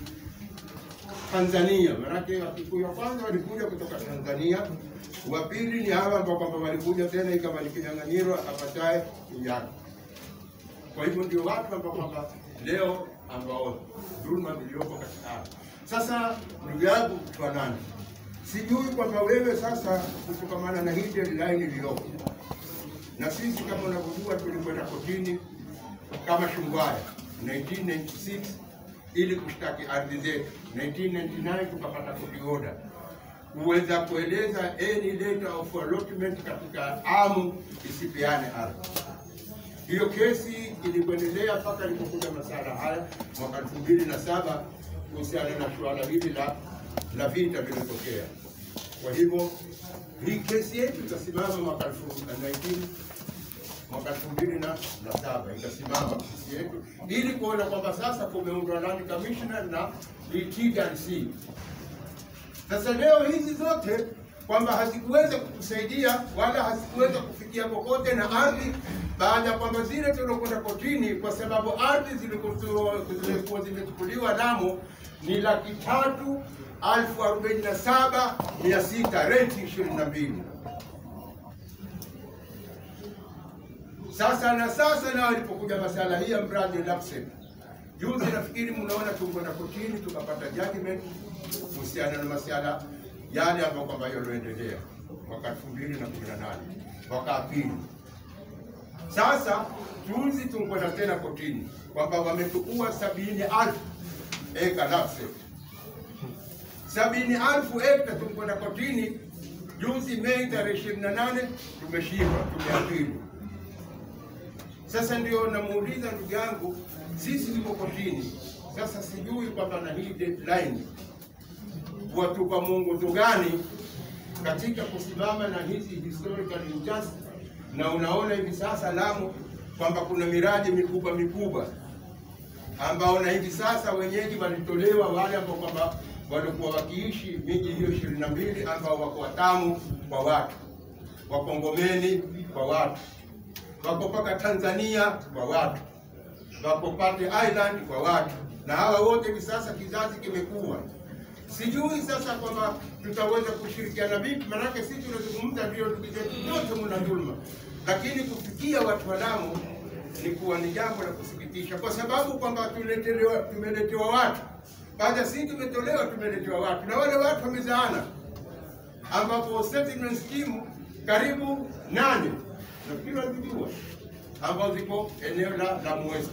Tanzania. Maanake Wakikuyu wa kwanza walikuja kutoka Tanzania, wa pili ni hawa ambao kwamba walikuja tena ikawa ni kinyang'anyiro apataye Unyaka. Kwa hivyo ndio watu ambao kwamba leo ambao dhuluma ziliyopo katika ardhi. Sasa ndugu yangu Twanani, sijui kwamba wewe sasa kutokamana na hii deadline iliyopo, na sisi kama unavyojua tulikwenda kotini kama Shungwaya 1996 ili kushtaki ardhi zetu. 1999 tukapata court order kuweza kueleza any letter of allotment katika amu isipeane ardhi. Hiyo kesi ilikuendelea mpaka ilipokuja masala haya mwaka elfu mbili na saba kuhusiana na suala hili la la vita vimetokea. Kwa hivyo hii kesi yetu itasimama mwaka elfu na 19 mwaka elfu mbili na na saba itasimama kesi yetu ili kuona kwamba sasa kumeundwa land commissioner na TRC. Sasa leo hizi zote kwamba hazikuweza kutusaidia wala hazikuweza kufikia kokote na ardhi, baada ya kwamba zile tuliokwenda kotini, kwa sababu ardhi zilikuwa zilikuwa zimechukuliwa Lamu ni laki tatu alfu arobaini na saba mia sita renti ishirini na mbili. Sasa na sasa nao ilipokuja masala hii ya mradi Lapsset, juzi nafikiri mnaona tukwenda kotini tukapata judgment kuhusiana na masuala yale ambayo kwamba yaliyoendelea mwaka elfu mbili na kumi na nane mwaka pili. Sasa juzi tukwenda tena kotini kwamba wamechukua sabini alfu eka Lapsset, sabini alfu eka. Tukwenda kotini juzi Mei tarehe ishirini na nane tumeshindwa, tumeapili. Sasa ndio namuuliza ndugu yangu, sisi tuko kotini sasa, sijui kwamba na hii deadline watupa mwongozo gani katika kusimama na hizi historical injustice, na unaona hivi sasa Lamu kwamba kuna miradi mikubwa mikubwa ambao na hivi sasa wenyeji walitolewa wale ambao kwamba walikuwa wakiishi miji hiyo ishirini na mbili ambao wako Watamu kwa watu, wako Ngomeni kwa watu, wako mpaka Tanzania kwa watu, wako Pate Island kwa watu, na hawa wote hivi sasa kizazi kimekuwa sijui sasa kwamba tutaweza kushirikiana vipi, maanake sisi tunazungumza ndio ndugu zetu wote mna dhuluma, lakini kufikia watu wa Lamu ni kuwa ni jambo la kusikitisha, kwa sababu kwamba tuletelewa tumeletewa watu baada sisi tumetolewa, tumeletewa watu na wale watu wamezaana, ambapo settlement scheme karibu nane nafikiri wazijua ambazo ziko eneo la Lamu West.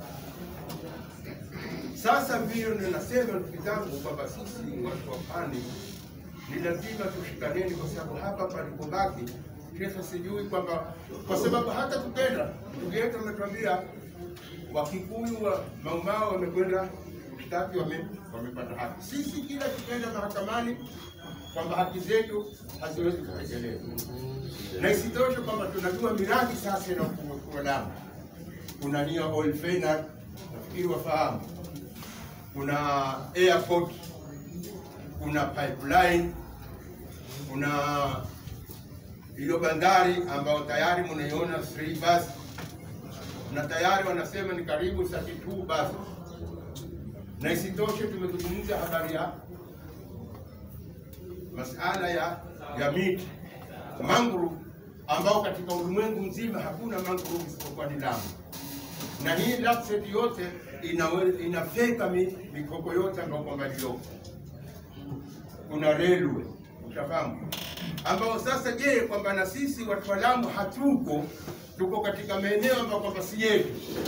Sasa vile ninasema ndugu zangu kwamba sisi watu wa pwani ni lazima tushikaneni, kwa sababu hapa palipobaki kesho, sijui kwamba kwa sababu hata tukenda, ndugu yetu ametuambia Wakikuyu wa Maumau wamekwenda kushtaki, wame- wamepata haki. Sisi kila tukienda mahakamani kwamba haki zetu haziwezi kutekelezwa, na isitoshe kwamba tunajua miradi sasa inakuwa Lamu. Kuna nia oil Fenard, nafikiri wafahamu, kuna airport, kuna pipeline, kuna hiyo bandari ambayo tayari mnaiona 3 bus na tayari wanasema ni karibu 32 bus, na isitoshe tumezungumza habari ya masala ya ya miti mangrove, ambao katika ulimwengu mzima hakuna mangrove isipokuwa ni Lamu, na hii LAPSSET yote inawe- inafeka mi- mikoko yote ambayo kwamba iliyoko. Kuna railway utafahamu, ambao sasa, je, kwamba na sisi watu wa Lamu hatuko, tuko katika maeneo ambayo kwamba si yetu.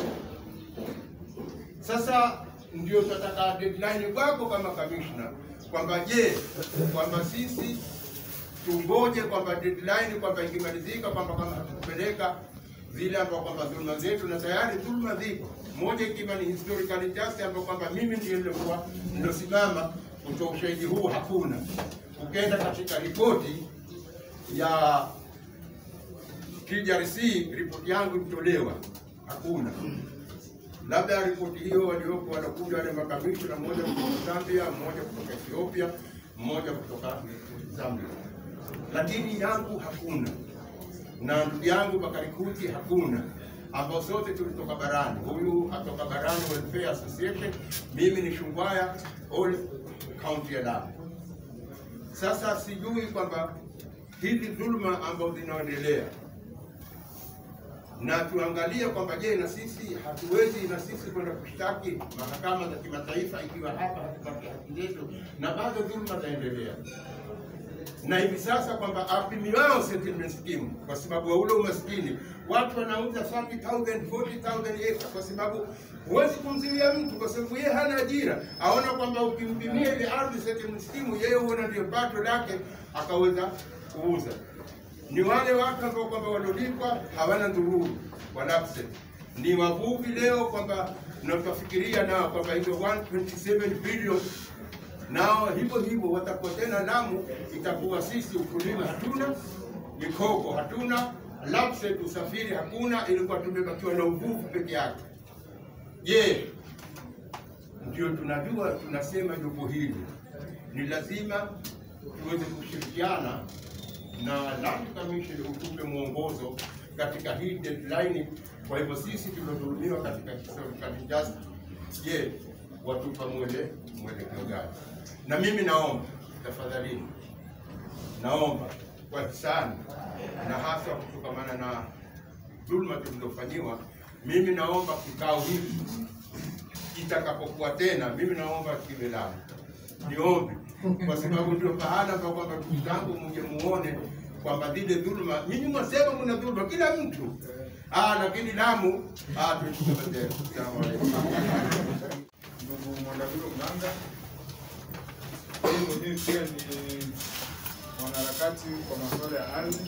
Sasa ndio tunataka deadline kwako kama kamishna kwamba je, kwamba sisi tungoje kwamba deadline kwamba ikimalizika kwamba kama hatukupeleka zile ambao kwamba dhuluma zetu, na tayari dhuluma ziko, moja ikiwa ni historical injustice ambao kwamba mimi ndiye nilikuwa nilosimama kutoa ushahidi huu, hakuna. Ukienda katika ripoti ya TRC, ripoti yangu ilitolewa, hakuna labda ripoti hiyo walioko wanakuja wale makamishna, mmoja kutoka Zambia, mmoja kutoka Ethiopia, mmoja kutoka Zambia, lakini yangu hakuna, na ndugu yangu Bakari Kuti hakuna, ambao sote tulitoka barani. Huyu atoka Barani Welfare Association, mimi ni Shungwaya all county ya Lamu. Sasa sijui kwamba hizi dhuluma ambazo zinaendelea na tuangalie kwamba je, na sisi hatuwezi na sisi kwenda kushtaki mahakama za kimataifa ikiwa hapa hatupati haki zetu, na bado dhuluma zaendelea, na hivi sasa kwamba apimiwao settlement scheme kwa sababu ya ule umaskini, watu wanauza 30,000 40,000 acre, kwa sababu huwezi kumzuia mtu, kwa sababu yeye hana ajira, aona kwamba ukimpimia ile ardhi settlement scheme, yeye huona ndio pato lake, akaweza kuuza ni wale watu ambao kwamba waliolipwa hawana dhururu wa LAPSSET. Ni wavuvi leo kwamba tunatafikiria nao kwamba hizo 127 billion nao hivyo hivyo watakuwa tena Lamu, itakuwa sisi ukulima hatuna, mikoko hatuna, LAPSSET usafiri hakuna, ilikuwa tumebakiwa na uvuvi peke yake. Je, ndio tunajua tunasema jopo hili ni lazima tuweze kushirikiana na Land Commission utupe mwongozo katika hii deadline. Kwa hivyo sisi tuliodhulumiwa katika historical injustice, je, watupa mwele mwelekeo gani? Na mimi naomba tafadhalini, naomba kwa hisani na hasa kutokamana na dhuluma tulizofanyiwa, mimi naomba kikao hiki kitakapokuwa tena, mimi naomba kiwe Lamu niombe kwa sababu ndio pahala pa kwamba ndugu zangu mje muone kwamba zile dhuluma, nyinyi mwasema mna dhuluma kila mtu ah, lakini Lamu ah, tuichukue tena. Asalamu alaykum. ndugu Mwandavilo Mganga. Yeye mwenyewe pia ni mwanaharakati kwa masuala ya ardhi,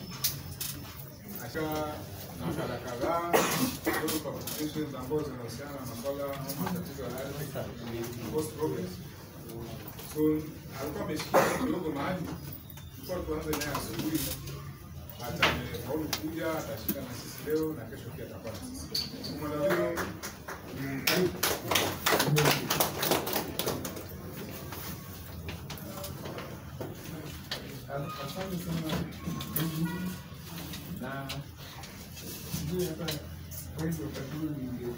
akawa na makala kadhaa kidogo publications ambazo zinahusiana na masuala au matatizo ya ardhi post progress. So alikuwa ameshikia kidogo mahali, tulikuwa tuanze naye asubuhi, atafaulu kuja, atashika na sisi leo na kesho pia atakuwa na sisi. Mwandavilo Asante sana na sijui hata kweli wakati huu ninge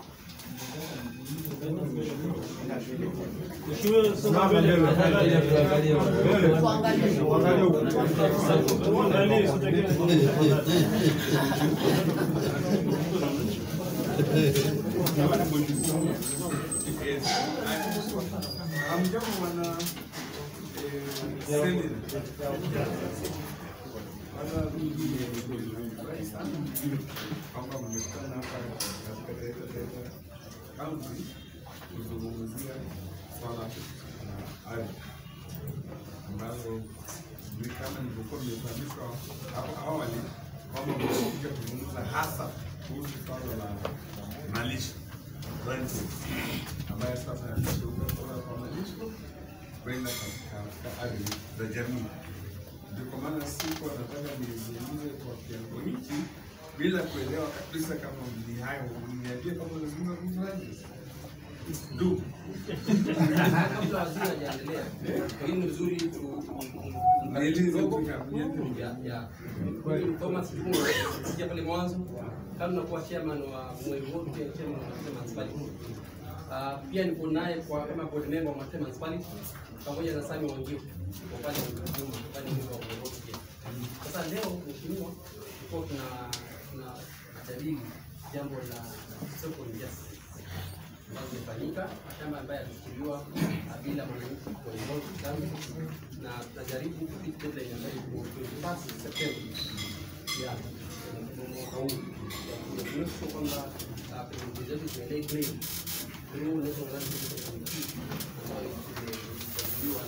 Hamjambo wana eh, Senate. Kwanza mimi nimefurahi sana kwamba mmekutana hapa katika Taita Taveta County kuzungumzia swala la ardhi ambalo ni kama nilivyokuwa nimefahamishwa hapo awali kwamba mmekuja kuzungumza hasa kuhusu swala la malisho rentals, ambayo sasa yanageuka kutoka kwa malisho kwenda katika katika ardhi za jamii. Ndio kwa maana siku nataka nizungumze kwa kiwango hiki bila kuelewa kabisa kama ni hayo, niambie kama unazungumza kuhusu rentals. Ndugu, kabla waziri hajaendelea, pengine ni vizuri tu- Nieleze kidogo. tu kama niende. Ya- ya. Huyu Thomas Juma kusikia pale mwanzo, kama nakuwa chairman wa Mwenge Road, pia chairman wa Matema Municipality. Ah, pia niko naye kwa kama board member wa Matema Municipality pamoja na Sami Wangiu kwa upande wa Juma, upande wa Mwenge Road pia. Sasa leo mheshimiwa, tulikuwa tuna tuna jadili jambo la social injustice ambazo zimefanyika, mashamba ambayo yalichukuliwa ah, bila mwananchi kuongoza tangu, na tunajaribu kupita deadline ambayo iko 21 September ya mwaka huu ya kuonyesha kwamba ah, pendekezo zetu ziendelee claim through National Land Commission Committee ambayo imejadiliwa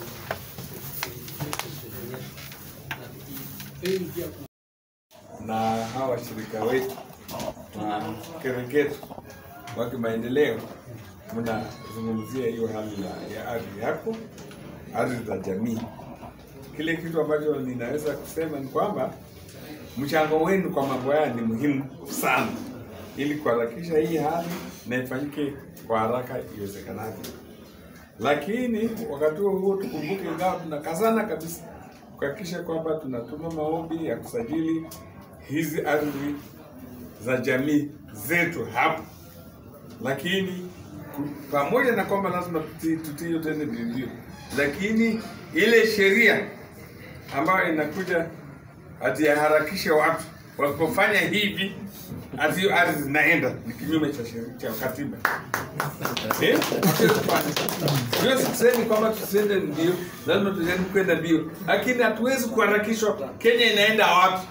na na tukifeli pia ku na hawa washirika wetu wa Kereketo wa kimaendeleo, mnazungumzia hiyo hali ya, ya ardhi yako, ardhi za jamii. Kile kitu ambacho ninaweza kusema ni kwamba mchango wenu kwa mambo haya ni muhimu sana, ili kuharakisha hii hali na ifanyike kwa haraka iwezekanavyo. Lakini wakati huo huo tukumbuke, ingawa tunakazana kabisa kuhakikisha kwamba tunatuma maombi ya kusajili hizi ardhi za jamii zetu hapo, lakini ku- pamoja na kwamba lazima tutii tutii hiyo tende mbio, lakini ile sheria ambayo inakuja ati yaharakishe watu wasipofanya hivi, ati hiyo ardhi zinaenda ni kinyume cha sheria cha katiba. Eh? Ndio sisemi kwamba tusiende mbio, lazima tujaribu kwenda mbio, lakini hatuwezi kuharakishwa. Kenya inaenda wapi?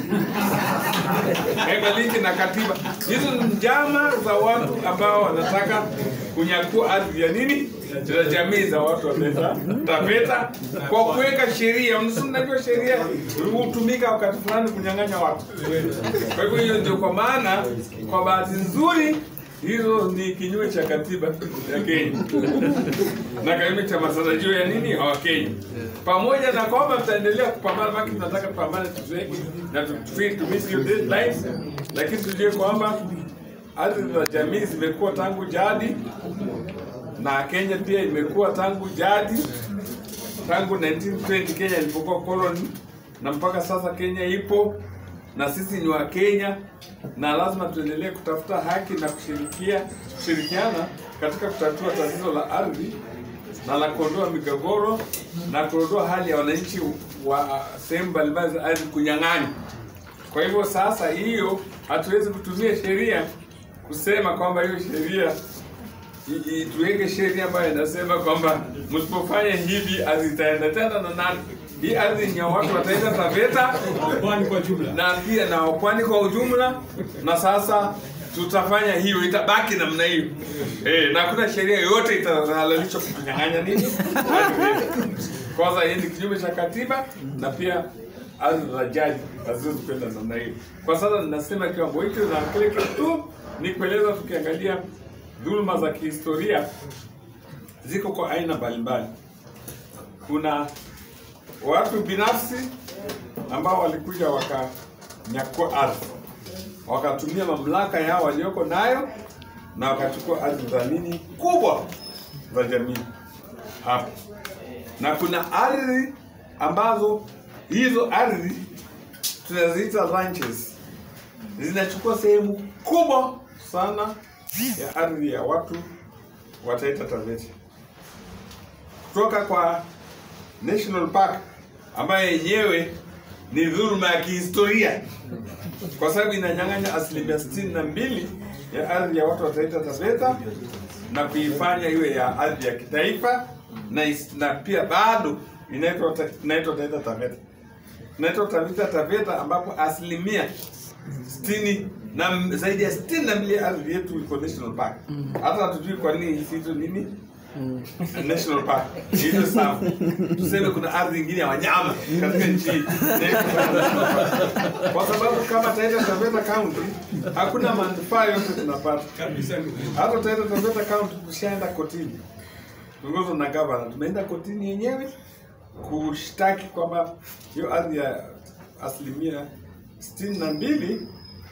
Haibaliki na katiba. Hizo ni njama za watu ambao wanataka kunyakua ardhi ya nini za jamii za watu wa Taita Taveta kwa kuweka sheria. Unajua sheria hutumika wakati fulani kunyang'anya watu. Kwa hivyo hiyo ndio kwa maana, kwa bahati nzuri hizo ni kinyume cha katiba ya Kenya na kinyume cha matarajio ya nini ya Wakenya. Pamoja na kwamba tutaendelea kupambana, maki tunataka tupambane tuzoe na tufili tumisi hiyo deadlines, lakini tujue kwamba ardhi za jamii zimekuwa tangu jadi na Kenya pia imekuwa tangu jadi, tangu 1920 Kenya ilipokuwa colony, na mpaka sasa Kenya ipo na sisi ni wa Kenya na lazima tuendelee kutafuta haki na kushirikia kushirikiana katika kutatua tatizo la ardhi na la kuondoa migogoro na kuondoa hali ya wananchi wa sehemu mbalimbali za ardhi kunyang'anywa. Kwa hivyo sasa, hiyo hatuwezi kutumia sheria kusema kwamba hiyo sheria i- i- tuweke sheria ambayo inasema kwamba msipofanya hivi ardhi itaenda tena na nani. Hii ardhi ni ya watu wataenda Taveta Pwani kwa jumla. na pia na pwani kwa ujumla, na sasa tutafanya hiyo, itabaki namna hiyo eh, na hakuna sheria yoyote itahalalishwa kutunyang'anya nini ardhi yetu. Kwanza hii ni kinyume cha katiba na pia ardhi za jaji haziwezi kwenda namna hiyo. Kwa sasa ninasema kiwango hicho, na kile kitu tu ni kueleza, tukiangalia dhuluma za kihistoria ziko kwa aina mbalimbali. Kuna watu binafsi ambao walikuja wakanyakua ardhi, wakatumia mamlaka yao walioko nayo na wakachukua ardhi za nini kubwa za jamii hapo, na kuna ardhi ambazo hizo ardhi tunaziita ranches, zinachukua sehemu kubwa sana ya ardhi ya watu wa Taita Taveta kutoka kwa National Park ambayo yenyewe ni dhuluma ya kihistoria kwa sababu inanyang'anya asilimia sitini na mbili ya ardhi ya watu wa Taita Taveta na kuifanya iwe ya ardhi ya kitaifa na, is, na pia bado inaitwa ta- inaitwa Taita Taveta. naitwa Tavita Taveta, ambapo asilimia sitini na m- zaidi ya sitini na mbili ya ardhi yetu iko national park. Hata hatujui kwa nini isiitwe nini national park hizo sawa. Tuseme kuna ardhi nyingine ya wanyama katika nchi hii kwa sababu kama Taita Taveta County hakuna manufaa yote tunapata hata Taita Taveta County tushaenda kotini tuongozwa na gavana, tumeenda kotini yenyewe kushtaki kwamba hiyo ardhi ya asilimia sitini na mbili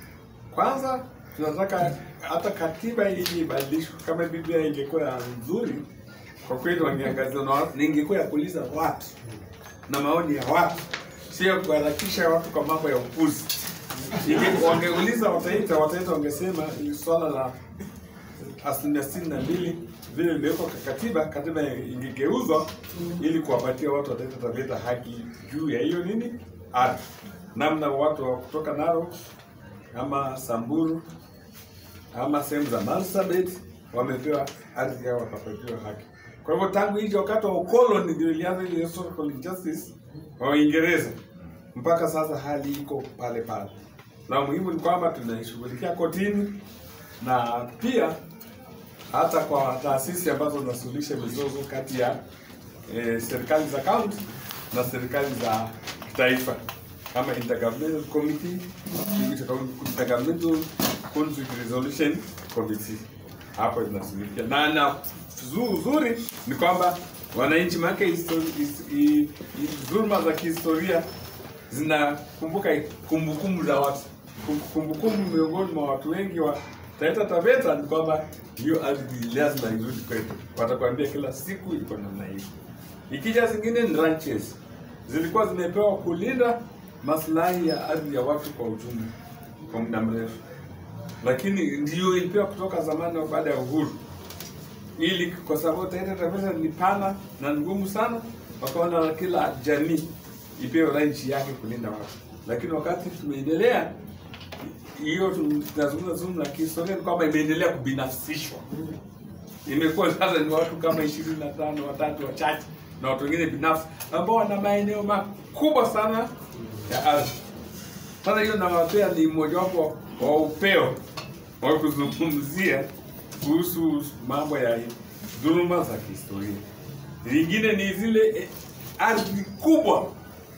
kwanza tunataka hata katiba ili ibadilishwe. Kama Biblia ingekuwa nzuri, kwa kweli wangeangazia, na ningekuwa ya kuuliza watu na maoni ya watu, sio ya kuharakisha watu kwa mambo ya upuzi. Inge- Wangeuliza Wataita, Wataita wangesema ili swala la asilimia sitini na mbili vile iliwekwa kwa katiba, katiba ingegeuzwa ili kuwapatia watu wa Taita Taveta haki juu ya hiyo nini ardhi, namna watu wa kutoka Narok ama Samburu ama sehemu za Marsabit wamepewa ardhi yao wakapatiwa haki. Kwa hivyo tangu hicho wakati wa ukoloni ndio ilianza ile historical injustice wa Uingereza mpaka sasa hali iko pale pale, na muhimu ni kwamba tunaishughulikia kotini na pia hata kwa taasisi ambazo zinasuluhisha mizozo kati ya eh, serikali za kaunti na serikali za kitaifa kama Intergovernmental Committee, Intergovernmental Conflict Resolution Committee hapo zinashughulikia na na zu- uzuri ni kwamba wananchi make histori- his- i- i- dhuluma za kihistoria zinakumbuka kumbukumbu za watu Kum- kumbukumbu miongoni mwa watu wengi wa Taita Taveta ni kwamba hiyo ardhi lazima irudi kwetu. Watakwambia kila siku iko namna hiyo. Ikija zingine ni ranches zilikuwa zimepewa kulinda maslahi ya ardhi ya watu kwa ujumla kwa muda mrefu, lakini ndio ilipewa kutoka zamani au baada ya uhuru, ili kwa sababu Taita Taveta ni pana na ngumu sana, wakaona kila jamii ipewe ranchi yake kulinda watu, lakini wakati tumeendelea hiyo tunazungumza zungumza la kihistoria ni kwamba imeendelea kubinafsishwa. Imekuwa sasa ni watu kama ishirini na tano watatu wachache na watu wengine binafsi ambao wana maeneo makubwa sana ya ardhi. Sasa hiyo nawapea ni mojawapo wa upeo wa kuzungumzia kuhusu mambo ya dhuluma za kihistoria. Lingine ni zile eh, ardhi kubwa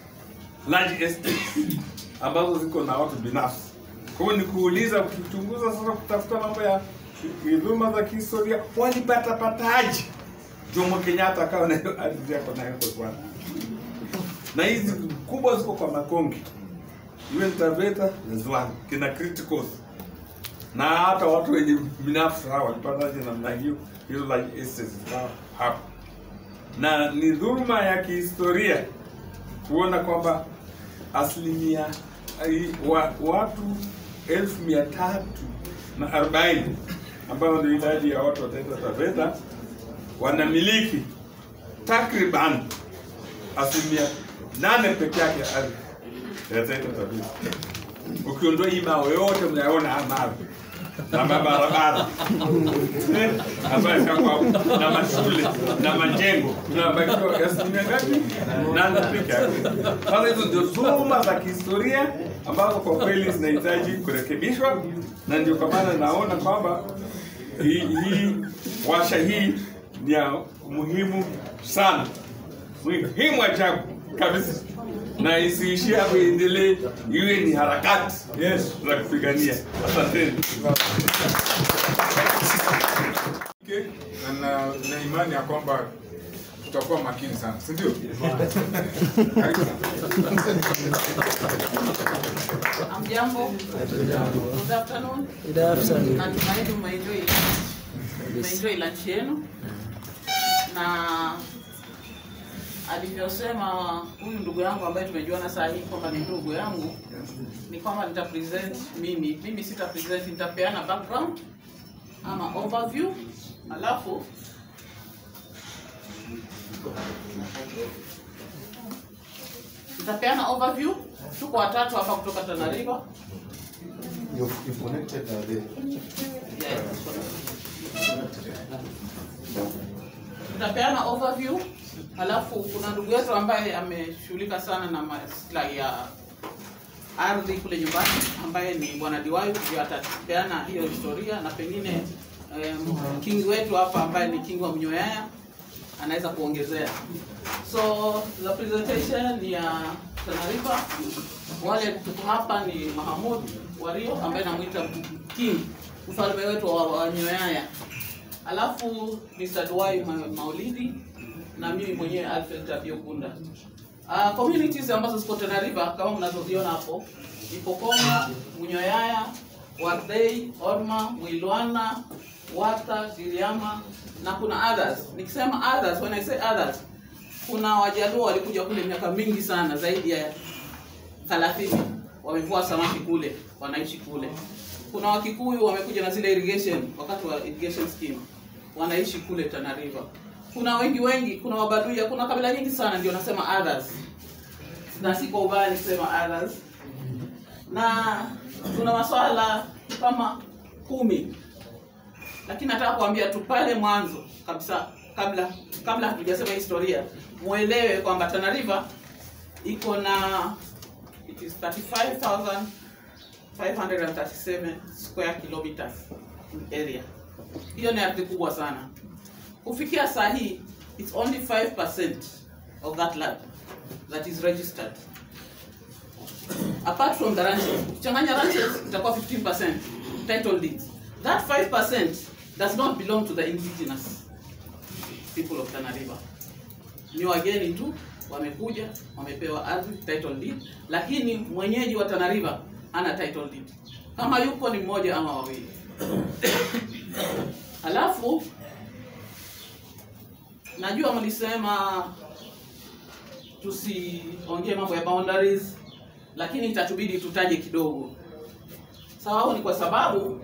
large estates ambazo ziko na watu binafsi. Kwa hiyo ni kuuliza, ukichunguza sasa, kutafuta mambo ya dhuluma za kihistoria, walipata pataje Jomo Kenyatta akawa na hiyo ardhi yako nayo kwa Rwanda, na hizi kubwa ziko kwa Makonge, iwe ni Taveta na Ziwani, kina criticals na hata watu wenye binafsi hawa walipataje namna hiyo hizo large estates zao hapo, na ni dhuluma ya kihistoria kuona kwamba asilimia ai- wa, watu elfu mia tatu na arobaini ambayo ndio idadi ya watu wa Taita Taveta wanamiliki takriban asilimia nane peke yake ya ardhi ya Taita Taveta. Ukiondoa hii mawe yote mnayaona haya mawe na mabarabara eh, ambayo yako hapo, na mashule na majengo tunabakiwa asilimia ngapi? Nane peke yake. Sasa hizo ndio dhuluma za kihistoria ambazo kwa kweli zinahitaji kurekebishwa, na ndio kwa maana naona kwamba hii, hii washa hii ni ya muhimu sana, muhimu ajabu kabisa, na isiishie hapo, iendelee, iwe ni harakati yes, za kupigania. Asanteni. Okay, na na na imani ya kwamba tutakuwa makini sana, si ndio? Karibu sana. Hamjambo. Good afternoon. Good afternoon. Natumaini umeenjoy umeenjoy lunch yenu na alivyosema huyu ndugu yangu ambaye tumejuana saa hii kwamba ni ndugu yangu ni kwamba nita present mimi mimi sita present nitapeana background ama overview alafu nitapeana overview tuko watatu hapa kutoka Tana River You've, you've connected uh, the Yeah. Nitapeana overview, halafu kuna ndugu yetu ambaye ameshughulika sana na maslahi ya ardhi kule nyumbani ambaye ni bwana Diwayu ndio atapeana hiyo historia na pengine um, king wetu hapa ambaye ni king wa Mnyoyaya anaweza kuongezea. So the presentation ni ya Tana River. Wale tuko hapa ni Mahamud Wario ambaye namuita king, mfalme wetu wa, wa Nyoyaya. Alafu Mr. Duwai Ma- Maulidi na mimi mwenyewe Alfred Tabio Kunda. Uh, communities ambazo ziko Tana River kama mnazoziona hapo Ipokoma, Munyoyaya, Wardei, Orma, Mwilwana, Wata, Giriama na kuna others. Nikisema others, when I say others, kuna Wajaluo walikuja kule miaka mingi sana zaidi ya 30 wamevua samaki kule, wanaishi kule. Kuna Wakikuyu wamekuja na zile irrigation wakati wa irrigation scheme, wanaishi kule Tana River. Kuna wengi wengi, kuna Wabaduya, kuna kabila nyingi sana, ndio nasema others, na si kwa ubaya nikisema others. Na tuna maswala kama kumi, lakini nataka kuambia tu pale mwanzo kabisa, kabla kabla hatujasema historia, muelewe kwamba Tana River iko na it is 35,537 square kilometers in area. Hiyo ni ardhi kubwa sana. Kufikia saa hii it's only 5% of that land that is registered. Apart from the ranches, ukichanganya ranches itakuwa 15% title deeds. That 5% does not belong to the indigenous people of Tana River. Ni wageni tu wamekuja wamepewa ardhi title deed, lakini mwenyeji wa Tana River hana title deed. Kama yupo ni mmoja ama wawili. Halafu najua mlisema tusiongee mambo ya boundaries, lakini itatubidi tutaje kidogo. Sababu ni kwa sababu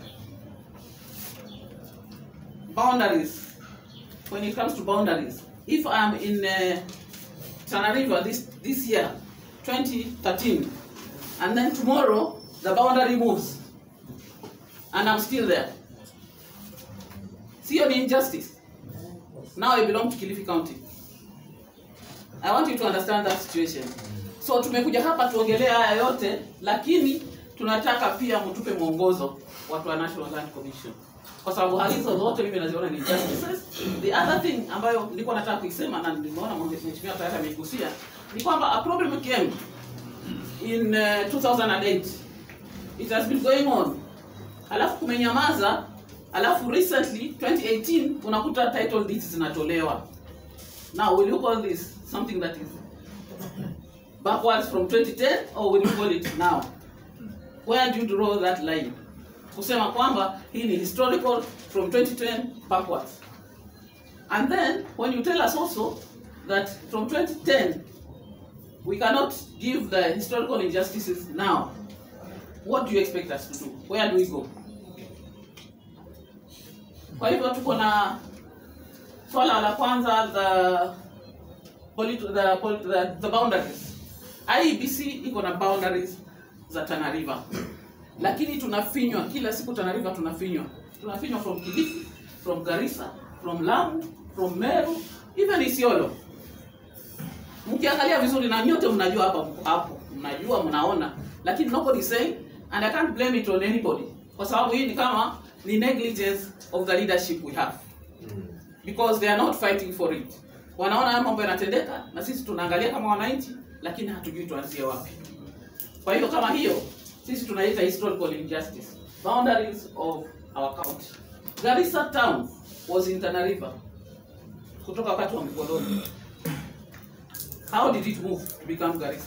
boundaries when it comes to boundaries if i'm in uh, Tana River this this year 2013 and then tomorrow the boundary moves and i'm still there sio ni injustice now i belong to Kilifi County i want you to understand that situation so tumekuja hapa tuongelee haya yote lakini tunataka pia mtupe mwongozo watu wa National Land Commission kwa sababu hali hizo zote mimi naziona ni injustices. The other thing ambayo nilikuwa nataka kuisema na nimeona mheshimiwa tayari ameigusia ni kwamba a problem came in uh, 2008 it has been going on, alafu kumenyamaza, alafu recently 2018 unakuta title deeds zinatolewa. Now will you call this something that is backwards from 2010 or will you call it now? Where do you draw that line? kusema kwamba hii ni historical from 2010 backwards. And then when you tell us also that from 2010 we cannot give the historical injustices now, what do you expect us to do? Where do we go? Kwa hivyo tuko na swala la kwanza the, polit- the, polit- the, the boundaries. IEBC iko na boundaries za Tana River lakini tunafinywa kila siku Tana River tunafinywa tunafinywa from Kilifi from Garissa from Lamu from Meru even Isiolo mkiangalia vizuri na nyote mnajua hapa hapo mnajua mnaona lakini nobody saying and I can't blame it on anybody kwa sababu hii ni kama ni negligence of the leadership we have because they are not fighting for it wanaona haya mambo yanatendeka na sisi tunaangalia kama wananchi lakini hatujui tuanzie wapi kwa hivyo kama hiyo sisi tunaita historical injustice boundaries of our county Garissa town was in Tana River kutoka wakati wa mkoloni how did it move to become Garissa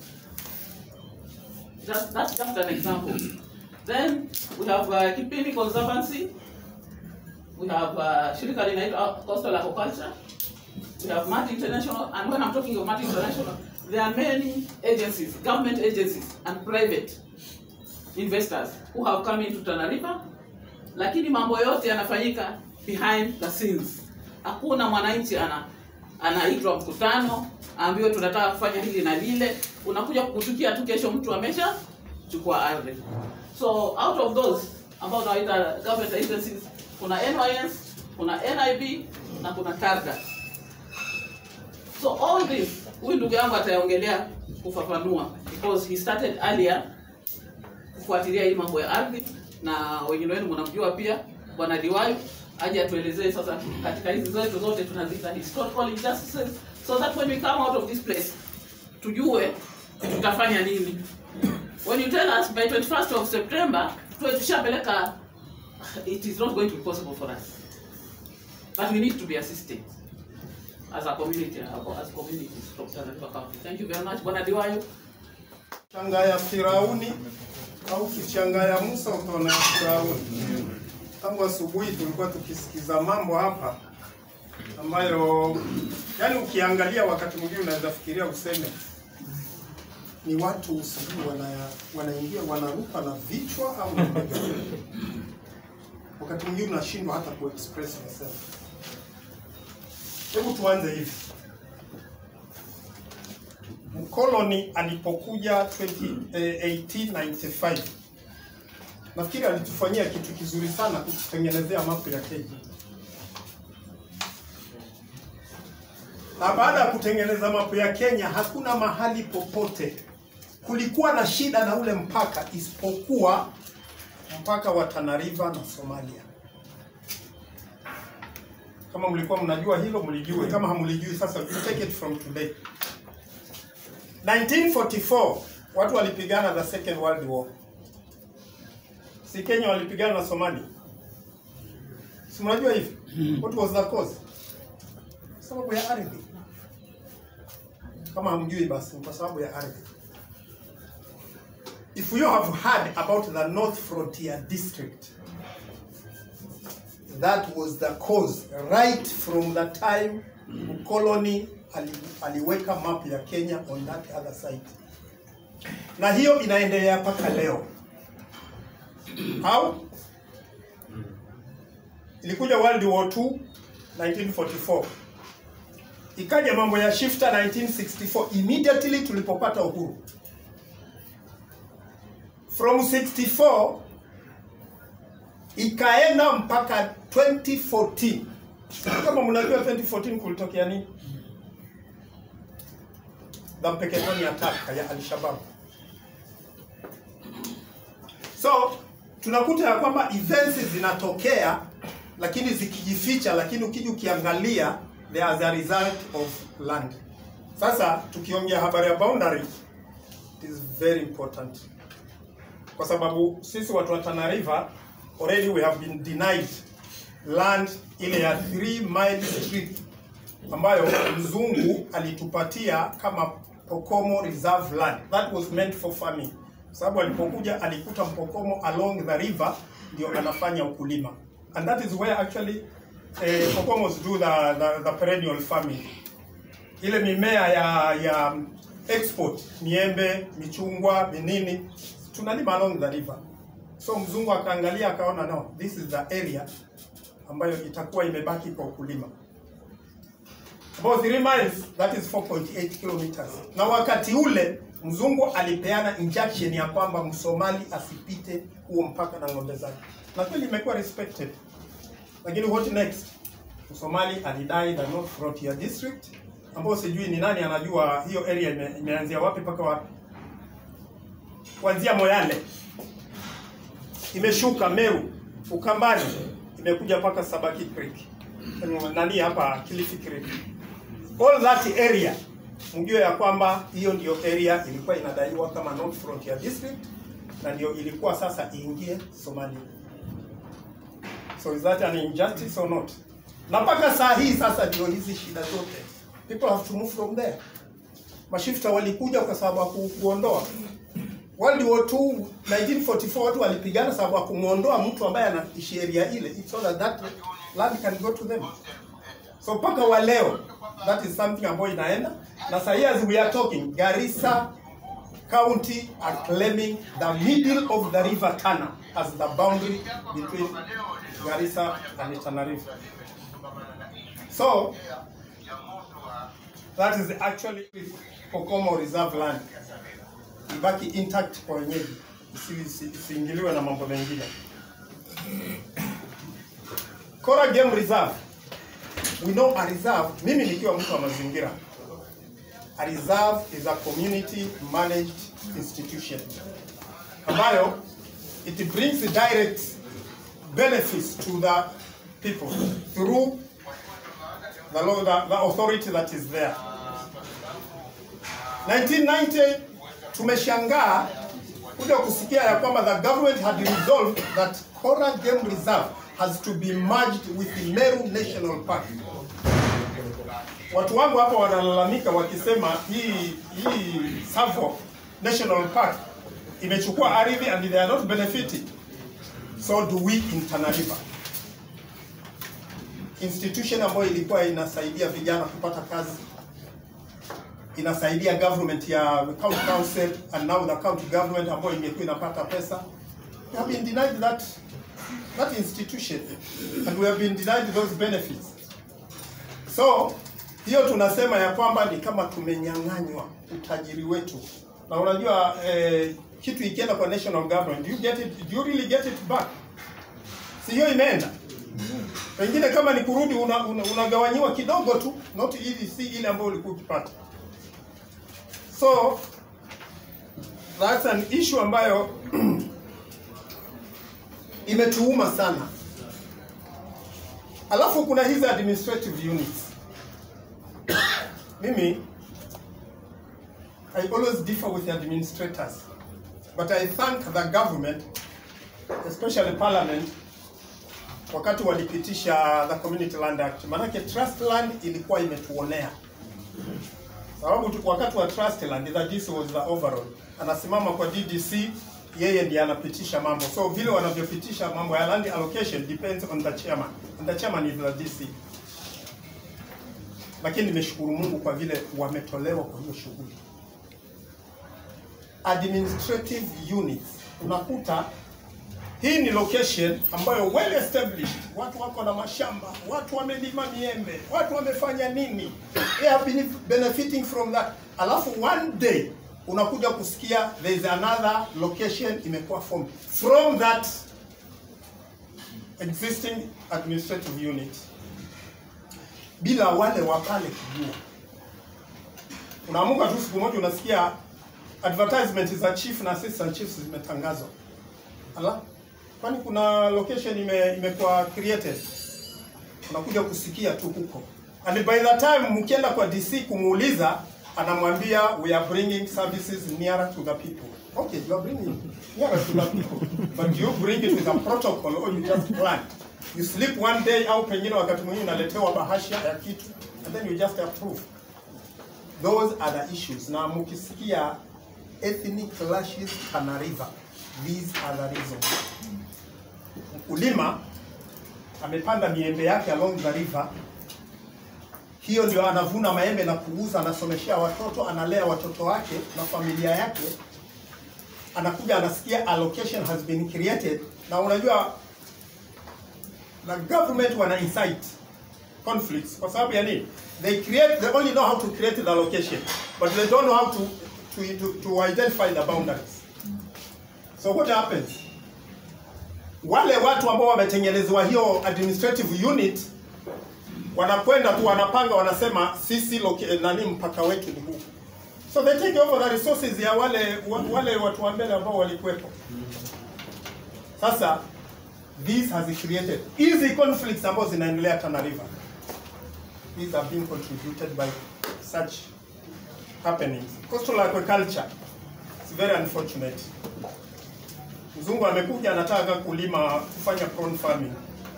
just, that's just an example then we have uh, Kipini Conservancy we have uh, shirika linaitwa Coastal Aquaculture we have Mati International and when I'm talking of Mati International there are many agencies government agencies and private investors who have come into Tana River, lakini mambo yote yanafanyika behind the scenes. Hakuna mwananchi ana anaitwa mkutano aambiwe tunataka kufanya hili na lile, unakuja kukutukia tu, kesho mtu amesha chukua ardhi. So out of those ambao tunaita government agencies, kuna NYS, kuna NIB, na kuna Tarda. So all this huyu ndugu yangu ataongelea kufafanua because he started earlier kufuatilia hii mambo ya ardhi, na wengine wenu mnamjua pia bwana Diwayu aje atuelezee sasa katika hizi zetu zote tunaziita historical injustices so that when we come out of this place tujue tutafanya nini. When you tell us by 21st of September tuwe tushapeleka, it is not going to be possible for us, but we need to be assisted as a community, as communities from Tana River County. Thank you very much, Bwana Diwayo. Changa ya Firauni au kichanga ya Musa utaona ya Firauni. Tangu asubuhi tulikuwa tukisikiza mambo hapa ambayo yani, ukiangalia wakati mwingine unaweza fikiria useme ni watu sijui wana, wanaingia wanaruka na vichwa au ni ndege. wakati mwingine unashindwa hata kuexpress yourself. Hebu tuanze hivi. Mkoloni alipokuja 20, eh, 1895 nafikiri alitufanyia kitu kizuri sana kututengenezea mapu ya Kenya, na baada ya kutengeneza mapu ya Kenya hakuna mahali popote kulikuwa na shida na ule mpaka isipokuwa mpaka wa Tana River na Somalia. Kama mlikuwa mnajua hilo, mlijue. Kama hamlijui, sasa you take it from today. 1944 watu walipigana the second world war. Si Kenya walipigana na Somalia? Si mnajua hivi? What was the cause? Sababu ya ardhi. Kama hamjui basi ni kwa sababu ya ardhi. If you have heard about the North Frontier District, that was the cause right from the time mkoloni ali, aliweka map ya Kenya on that other side, na hiyo inaendelea mpaka leo. How? Ilikuja World War II 1944, ikaja mambo ya shifter 1964, immediately tulipopata uhuru. From 64 ikaenda mpaka 2014. Kama mnajua 2014 kulitokea nini? The Mpeketoni attack ya Al-Shabaab. So tunakuta ya kwamba events zinatokea lakini zikijificha, lakini ukija ukiangalia they are the result of land. Sasa tukiongea habari ya boundary it is very important kwa sababu sisi watu wa Tana River already we have been denied land ile ya 3 mile strip ambayo mzungu alitupatia kama Pokomo reserve land that was meant for farming, sababu alipokuja alikuta Mpokomo along the river ndio anafanya ukulima and that is where actually eh, Pokomos do the, the, the perennial farming, ile mimea ya ya export, miembe, michungwa, minini tunalima along the river. So mzungu akaangalia akaona, no, this is the area ambayo itakuwa imebaki kwa ukulima. About 3 miles, that is 4.8 kilometers. Na wakati ule mzungu alipeana injunction ya kwamba msomali asipite huo mpaka na ng'ombe zake, na kweli imekuwa respected. Lakini what next? Msomali alidai the North Frontier District, ambao sijui ni nani anajua hiyo area ime, imeanzia wapi mpaka wapi kuanzia Moyale imeshuka Meru, Ukambani imekuja mpaka Sabaki Creek, nani hapa Kilifi Creek, all that area, mjue ya kwamba hiyo ndio area ilikuwa inadaiwa kama North Frontier District na ndio ilikuwa sasa iingie Somalia. So is that an injustice or not? Na mpaka saa hii sasa ndio hizi shida zote, people have to move from there. Mashifta walikuja kwa sababu ya ku- kuondoa World War II 1944 watu walipigana sababu ya kumwondoa mtu ambaye anaishi area ile so that that land can go to them. So mpaka wa leo that is something ambayo inaenda na sasa here as we are talking Garissa County are claiming the middle of the river Tana as the boundary between Garissa and Tana River. So that is actually Pokomo Reserve land ibaki intact kwa wenyeji, isi- isi- isiingiliwe na mambo mengine. Kora Game Reserve we know a reserve, mimi nikiwa mtu wa mazingira, a reserve is a community managed institution ambayo it brings direct benefits to the people through the, law, the, the authority that is there. 1990 tumeshangaa kuja kusikia ya kwamba the government had resolved that Kora Game Reserve has to be merged with the Meru National Park. Watu wangu hapa wanalalamika wakisema hii hii Tsavo National Park imechukua ardhi and they are not benefiting. So do we in Tana River. Institution ambayo ilikuwa inasaidia vijana kupata kazi, inasaidia government ya county council and now the county government ambayo imekuwa inapata pesa. We have been denied that that institution and we have been denied those benefits. So hiyo tunasema ya kwamba ni kama tumenyang'anywa utajiri wetu, na unajua eh, kitu ikienda kwa national government, do you get it, do you really get it back? Si hiyo imeenda pengine kama ni kurudi unagawanyiwa una, una unagawanyiwa kidogo tu, not ili si ile ambayo ulikuwa ukipata. So that's an issue ambayo imetuuma sana. Alafu kuna hizi administrative units. Mimi I always differ with the administrators, but I thank the government, especially parliament, wakati walipitisha the Community Land Act. Maanake trust land ilikuwa imetuonea sababu tu- wakati wa trust land the DC was the overall, anasimama kwa DDC, yeye ndiye anapitisha mambo. So vile wanavyopitisha mambo ya land allocation depends on the chairman, and the chairman is the DC. Lakini nimeshukuru Mungu kwa vile wametolewa kwa hiyo shughuli. Administrative units, unakuta hii ni location ambayo well established, watu wako na mashamba, watu wamelima miembe, watu wamefanya nini, they have been benefiting from that. Alafu one day unakuja kusikia there is another location imekuwa formed from that existing administrative unit, bila wale wa pale kujua. Unaamuka tu siku moja unasikia advertisement za chief na assistant chiefs zimetangazwa. Ala, kwani kuna location ime, imekuwa created? Unakuja kusikia tu huko, and by the time mkienda kwa DC kumuuliza, anamwambia we are bringing services nearer to the people. Okay, you are bringing nearer to the people, but you bring it with a protocol or you just plan. You sleep one day au pengine wakati mwingine unaletewa bahasha ya kitu and then you just approve. Those are the issues. Na mukisikia ethnic clashes Tana River, these are the reasons. Mkulima amepanda miembe yake along the river, hiyo ndio anavuna maembe na kuuza, anasomeshea watoto, analea watoto wake na familia yake, anakuja anasikia allocation has been created, na unajua the government wana incite conflicts kwa sababu ya nini? They create, they only know how to create the allocation, but they don't know how to, to, to, to identify the boundaries. So what happens? Wale watu ambao wametengenezewa hiyo administrative unit wanakwenda tu wanapanga, wanasema sisi loca- nani mpaka wetu ni huu. So they take over the resources ya wale wa- wale watu wa mbele ambao walikuwepo. Sasa this has created hizi conflicts ambazo zinaendelea Tana River. These are being contributed by such happenings. Coastal aquaculture is very unfortunate. Mzungu amekuja anataka kulima kufanya prawn farming,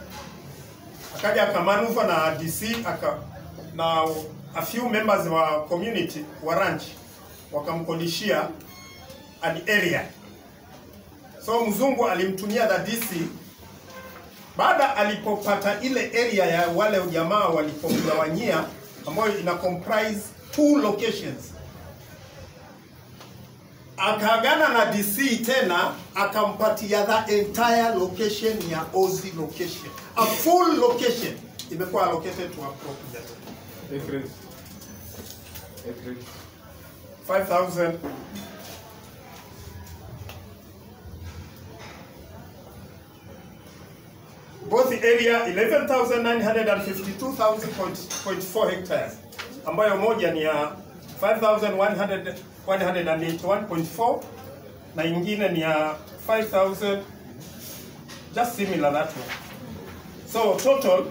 akaja akamanuva na DC aka na a few members wa community wa ranch wakamkodishia an area. So mzungu alimtumia the DC baada alipopata ile area ya wale jamaa walipomgawanyia, ambayo ina comprise two locations akaagana na DC tena akampatia the entire location ya Ozi location. A full location imekuwa allocated to a property. Acreage. Acreage. 5000 5000 both the area 11,952.4 hectares ambayo moja ni ya 5,181.4 na ingine ni ya 5,000 just similar that one. So total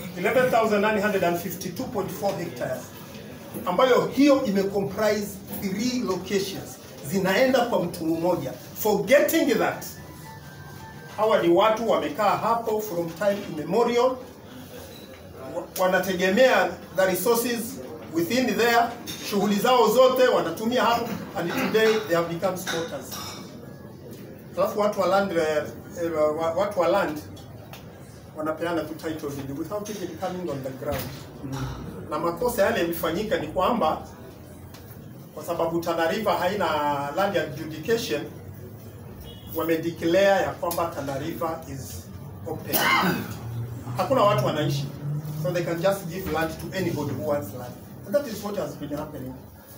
11,952.4 hectares ambayo hiyo imecomprise three locations zinaenda kwa mtu mmoja. Forgetting that hawa ni watu wamekaa hapo from time immemorial, wa- wanategemea the resources within there, shughuli zao zote wanatumia hapo, and today they have become squatters. Alafu watu wa land, eh, eh, wa- watu wa land wanapeana tu title deed without even coming on the ground. Na makosa yale yalifanyika ni kwamba kwa sababu Tana River haina land adjudication, wamedeclare ya kwamba Tana River is open. Hakuna watu wanaishi, so they can just give land to anybody who wants land. And that is what has been happening.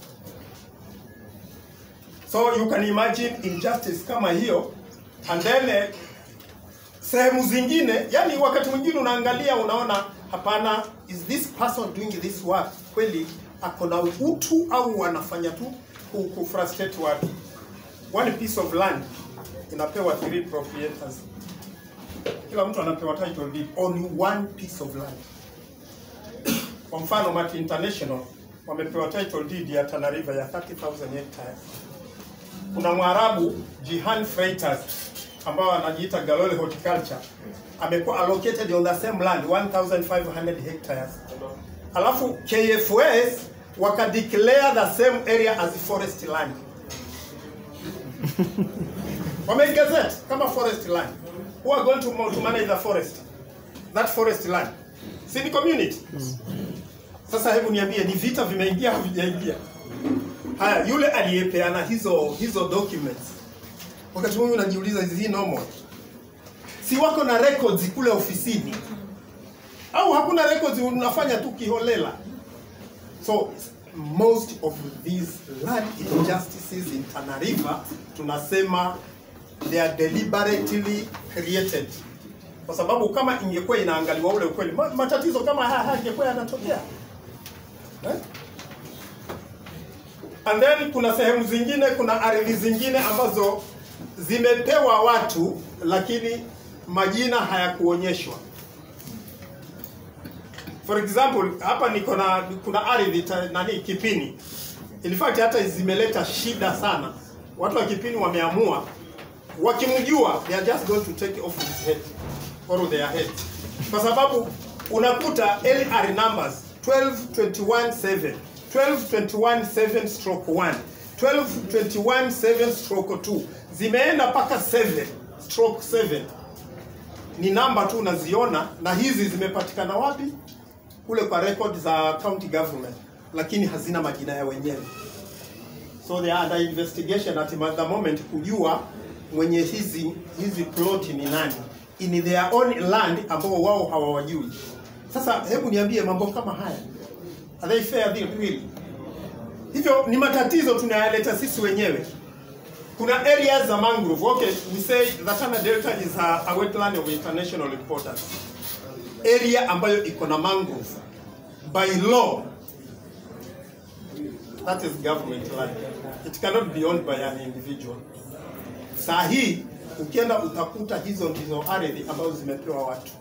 So you can imagine injustice kama hiyo and then eh, sehemu zingine, yani wakati mwingine unaangalia unaona, hapana, is this person doing this work kweli ako na utu au anafanya tu ku, ku frustrate watu? One piece of land inapewa three proprietors, kila mtu anapewa title deed on one piece of land. Kwa mfano Mati International wamepewa title deed ya Tana River ya 30,000 hectares. Kuna Mwarabu Jihan Freighters ambao anajiita Galole Horticulture amekuwa allocated on the same land 1500 hectares. Alafu KFS waka declare the same area as forest land. Wameigazette kama forest land. Who are going to, mo- to manage the forest? That forest land. Si ni community? Sasa hebu niambie ni vita vimeingia au vijaingia? Haya, yule aliyepeana hizo hizo documents, wakati mwingine unajiuliza is he normal? Si wako na records kule ofisini au hakuna records, unafanya tu kiholela? So most of these land injustices in Tana River tunasema they are deliberately created, kwa sababu kama ingekuwa inaangaliwa ule ukweli, ma- matatizo kama haya hayangekuwa yanatokea eh? And then kuna sehemu zingine, kuna ardhi zingine ambazo zimepewa watu lakini majina hayakuonyeshwa. For example, hapa niko na kuna ardhi ta- nani Kipini. In fact hata zimeleta shida sana. Watu wa Kipini wameamua wakimjua they are just going to take off his head or their head. Kwa sababu unakuta LR numbers 12217 12217 stroke 1 12217 stroke 2 zimeenda mpaka 7 stroke 7 ni namba tu unaziona na hizi zimepatikana wapi kule kwa record za county government lakini hazina majina ya wenyewe so they are under investigation at the moment kujua mwenye hizi hizi plot ni nani in their own land ambao wao hawawajui sasa hebu niambie mambo kama haya are they fair really hivyo ni matatizo tunayaleta sisi wenyewe kuna areas za mangrove okay we say the Tana Delta is a, a wetland of international importance area ambayo iko na mangrove by law that is government land it cannot be owned by an individual saa hii ukienda utakuta hizo ndizo ardhi ambazo zimepewa watu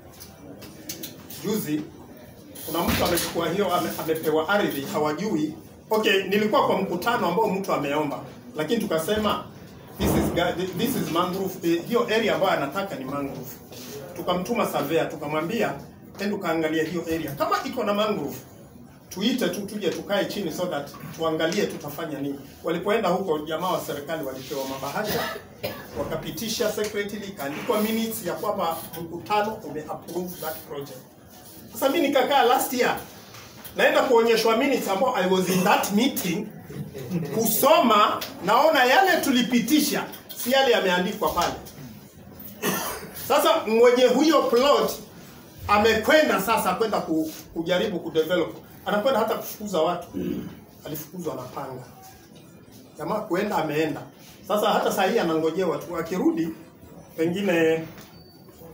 juzi kuna mtu amechukua hiyo ame, amepewa ardhi hawajui okay nilikuwa kwa mkutano ambao mtu ameomba lakini tukasema this is, ga- this is mangrove eh, hiyo area ambayo anataka ni mangrove tukamtuma surveyor tukamwambia ende ukaangalia hiyo area kama iko na mangrove tuite tu tuje tukae chini so that tuangalie tutafanya nini walipoenda huko jamaa wa serikali walipewa mabahasha wakapitisha secretly ikaandikwa minutes ya kwamba mkutano umeapprove that project sasa mimi nikakaa last year naenda kuonyeshwa minutes ambao I was in that meeting kusoma, naona yale tulipitisha si yale yameandikwa pale. Sasa mwenye huyo plot amekwenda sasa kwenda ku, kujaribu kudevelop, anakwenda hata kufukuza watu, alifukuzwa na panga. Jamaa kuenda ameenda. Sasa hata saa hii anangojewa tu, akirudi pengine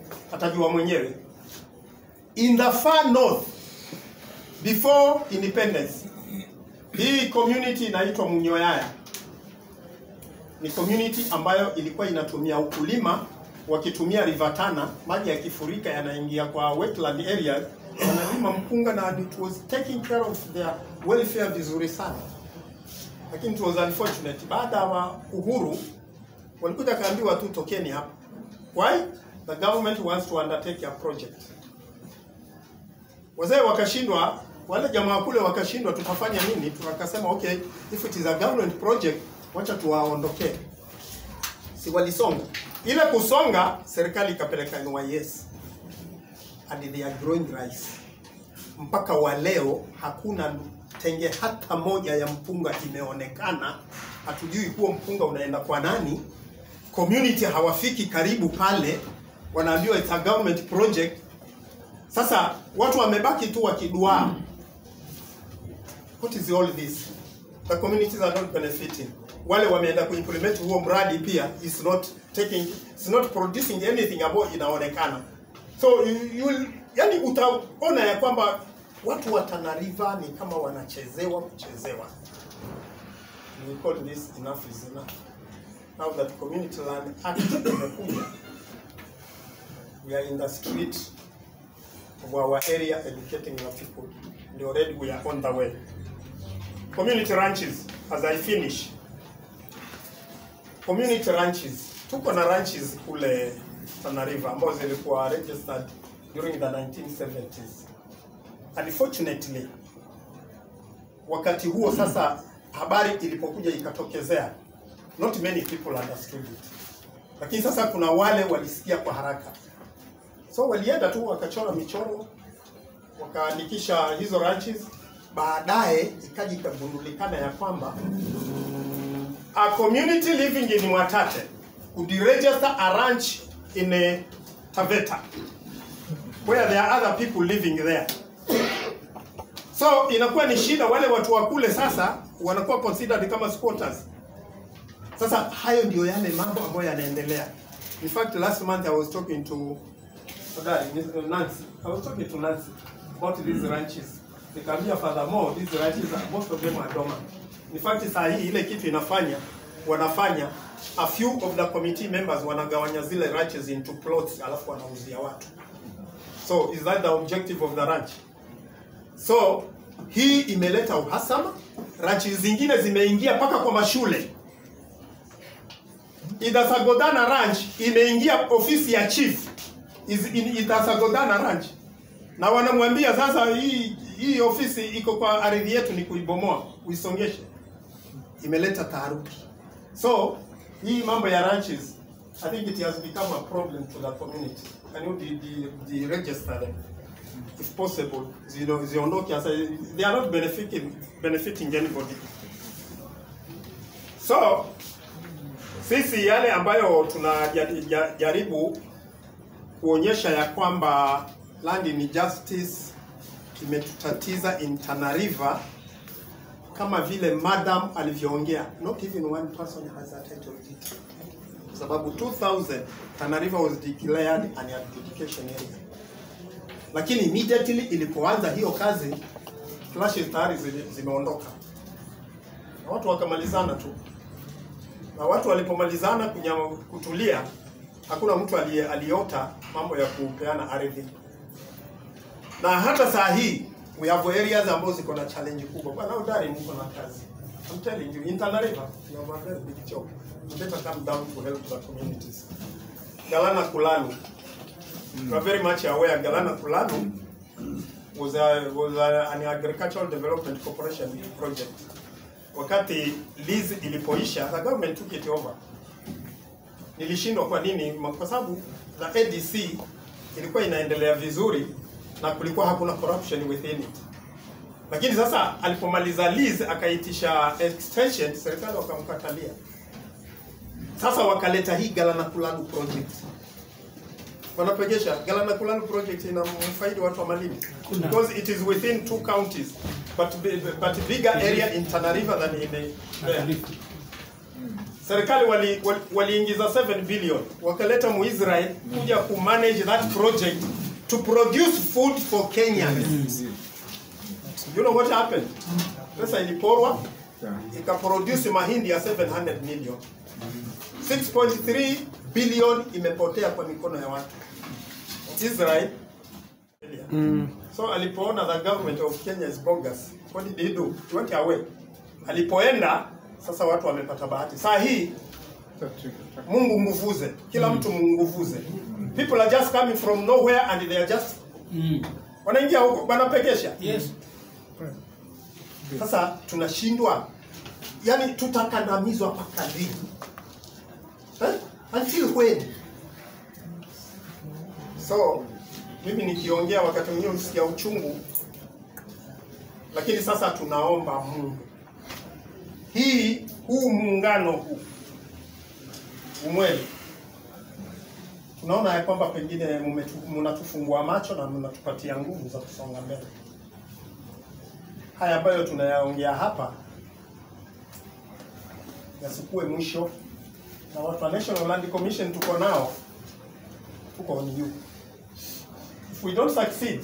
atajua mwenyewe. In the far north before independence, hii community inaitwa Munyoyaya ni community ambayo ilikuwa inatumia ukulima wakitumia River Tana, maji yakifurika yanaingia kwa wetland areas, wanalima mpunga na it was taking care of their welfare vizuri sana, lakini it was unfortunate. Baada ya uhuru walikuja kaambiwa tu tokeni hapa. Why? The government wants to undertake a project. Wazee wakashindwa, wale jamaa kule wakashindwa, tutafanya nini? Tukasema okay, if it is a government project, wacha tuwaondokee. Si walisonga ile kusonga, serikali ikapeleka NYS and they are growing rice. Mpaka wa leo hakuna tenge hata moja ya mpunga imeonekana. Hatujui huo mpunga unaenda kwa nani. Community hawafiki karibu pale, wanaambiwa it's a government project. Sasa watu wamebaki tu wakiduaa. What is all this? The communities are not benefiting. Wale wameenda kuimplement huo mradi pia is not taking is not producing anything ambayo inaonekana. So you, you will, yani utaona ya kwamba watu wa Tana River ni kama wanachezewa kuchezewa. We call this enough is enough. Now that Community Land Act imekuja, we are in the street of our area educating our people. And already we are on the way. Community ranches, as I finish. Community ranches. Tuko na ranches kule Tana River ambazo zilikuwa registered during the 1970s. Unfortunately, wakati huo sasa habari ilipokuja ikatokezea, not many people understood it. Lakini sasa kuna wale walisikia kwa haraka. So walienda tu wakachora michoro, wakaandikisha hizo ranches, baadaye ikaja ikagundulikana ya kwamba a community living in Mwatate could register a ranch in a Taveta where there are other people living there. So inakuwa ni shida, wale watu wa kule sasa wanakuwa considered kama squatters. Sasa hayo ndio yale mambo ambayo yanaendelea. In fact, last month I was talking to Sorry, Miss- uh, Nancy. I was talking to Nancy about these ranches. Nikamwambia furthermore, these ranches, are- most of them are dormant. In fact, saa hii ile kitu inafanya wanafanya a few of the committee members wanagawanya zile ranches into plots alafu wanauzia watu. So is that the objective of the ranch? So hii imeleta uhasama, ranches zingine zimeingia mpaka kwa mashule. Idasagodana Ranch imeingia ofisi ya chief is in Idasagodana Ranch, na wanamwambia sasa, hii hii ofisi iko kwa ardhi yetu, ni kuibomoa uisongeshe. Imeleta taharuki. So hii mambo ya ranches, I think it has become a problem to the community. Can you de, de, de register them if possible? Zino- Ziondoke sasa, they are not benefiting benefiting anybody. So sisi yale ambayo tunajaribu kuonyesha ya kwamba land in justice imetutatiza in Tana River kama vile madam alivyoongea, not even one person has a title deed, kwa sababu 2000 Tana River was declared an adjudication area, lakini immediately ilipoanza hiyo kazi clashes tayari zime- zimeondoka na watu wakamalizana tu na watu walipomalizana kunyama, kutulia, hakuna mtu aliye- aliota mambo ya kupeana ardhi. Na hata saa hii we have areas ambazo ziko na challenge kubwa. Bwana Udari, mko na kazi. I'm telling you, in Tana River, you have a very big job. You better come down to help the communities. Galana Kulanu, you are very much aware Galana Kulanu was, a, was a, an agricultural development corporation project wakati lease ilipoisha the government took it over. Nilishindwa kwa nini? Ma- Kwa sababu the ADC ilikuwa inaendelea vizuri na kulikuwa hakuna corruption within it. Lakini sasa alipomaliza lease akaitisha extension, serikali wakamkatalia. Sasa wakaleta hii Galana Kulanu project. Wanapegesha Galana Kulanu project ina mfaidi watu wa Malindi because it is within two counties but bi- but bigger area in Tana River than in there. serikali waliingiza wali, waliingiza 7 billion wakaleta muisrael kuja kumanage that project to produce food for kenyans you know what happened pesa iliporwa ikaproduce mahindi ya 700 million 6.3 billion imepotea kwa mikono ya watu israel so alipoona the government of kenya is bogus what did he do he went away alipoenda sasa watu wamepata bahati saa hii mungu nguvuze kila mtu munguvuze people are just coming from nowhere and they are just wanaingia huko wanapekesha Yes. sasa tunashindwa yani tutakandamizwa mpaka lini eh? until when so mimi nikiongea wakati mwingine usikia uchungu lakini sasa tunaomba mungu hii huu muungano huu umweli tunaona ya kwamba pengine mumetu- mnatufungua macho na mnatupatia nguvu za kusonga mbele haya ambayo tunayaongea hapa yasikuwe mwisho na watu wa National Land Commission tuko nao tuko on you if we don't succeed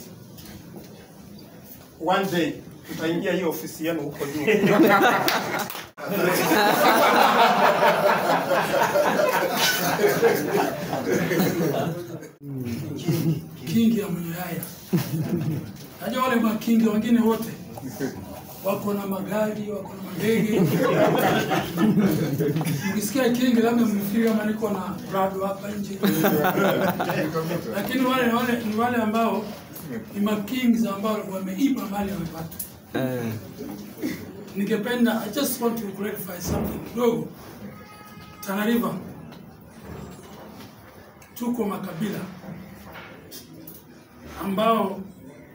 one day tutaingia hiyo ofisi yenu huko juu kingi ya Mwenyehaya. Najua wale makingi wengine wote wako na magari, wako na mandege. Mkisikia kingi, labda mnafikiri kama niko na Prado hapa nje, lakini wale wale ni wale ambao ni makings ambao wameiba mali wamepata. Ningependa, I just want to clarify something kidogo. Tana River tuko makabila ambao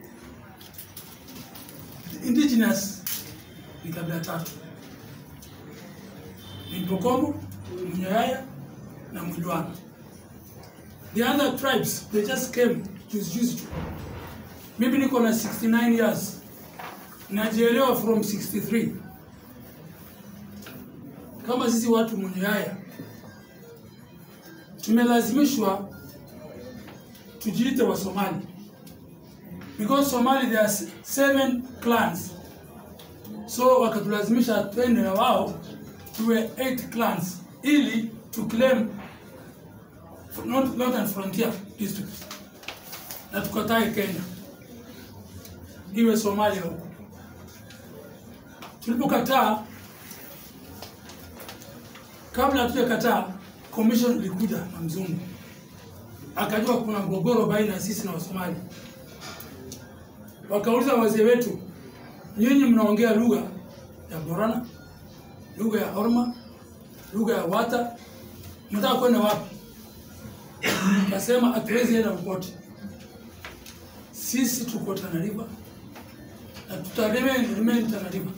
indigenous ni kabila tatu ni Mpokomo, Mnyaya na Mwijwana. The other tribes they just came juzi juzi tu. Mimi niko na 69 years najielewa from 63 kama sisi watu Mnyaya tumelazimishwa tujiite wa Somali because Somali there are s- seven clans so wakatulazimisha twende na wao tuwe eight clans ili to claim North- Northern Frontier District na tukatae Kenya iwe Somalia huko. Tulipokataa, kabla hatujakataa, commission ilikuja na mzungu akajua kuna mgogoro baina ya sisi na Wasomali. Wakauliza wazee wetu, nyinyi mnaongea lugha ya Borana, lugha ya Orma, lugha ya Wata, mnataka kwenda wapi? Kasema hatuwezi enda popote, sisi tuko Tana River na tuta remain remain Tana River.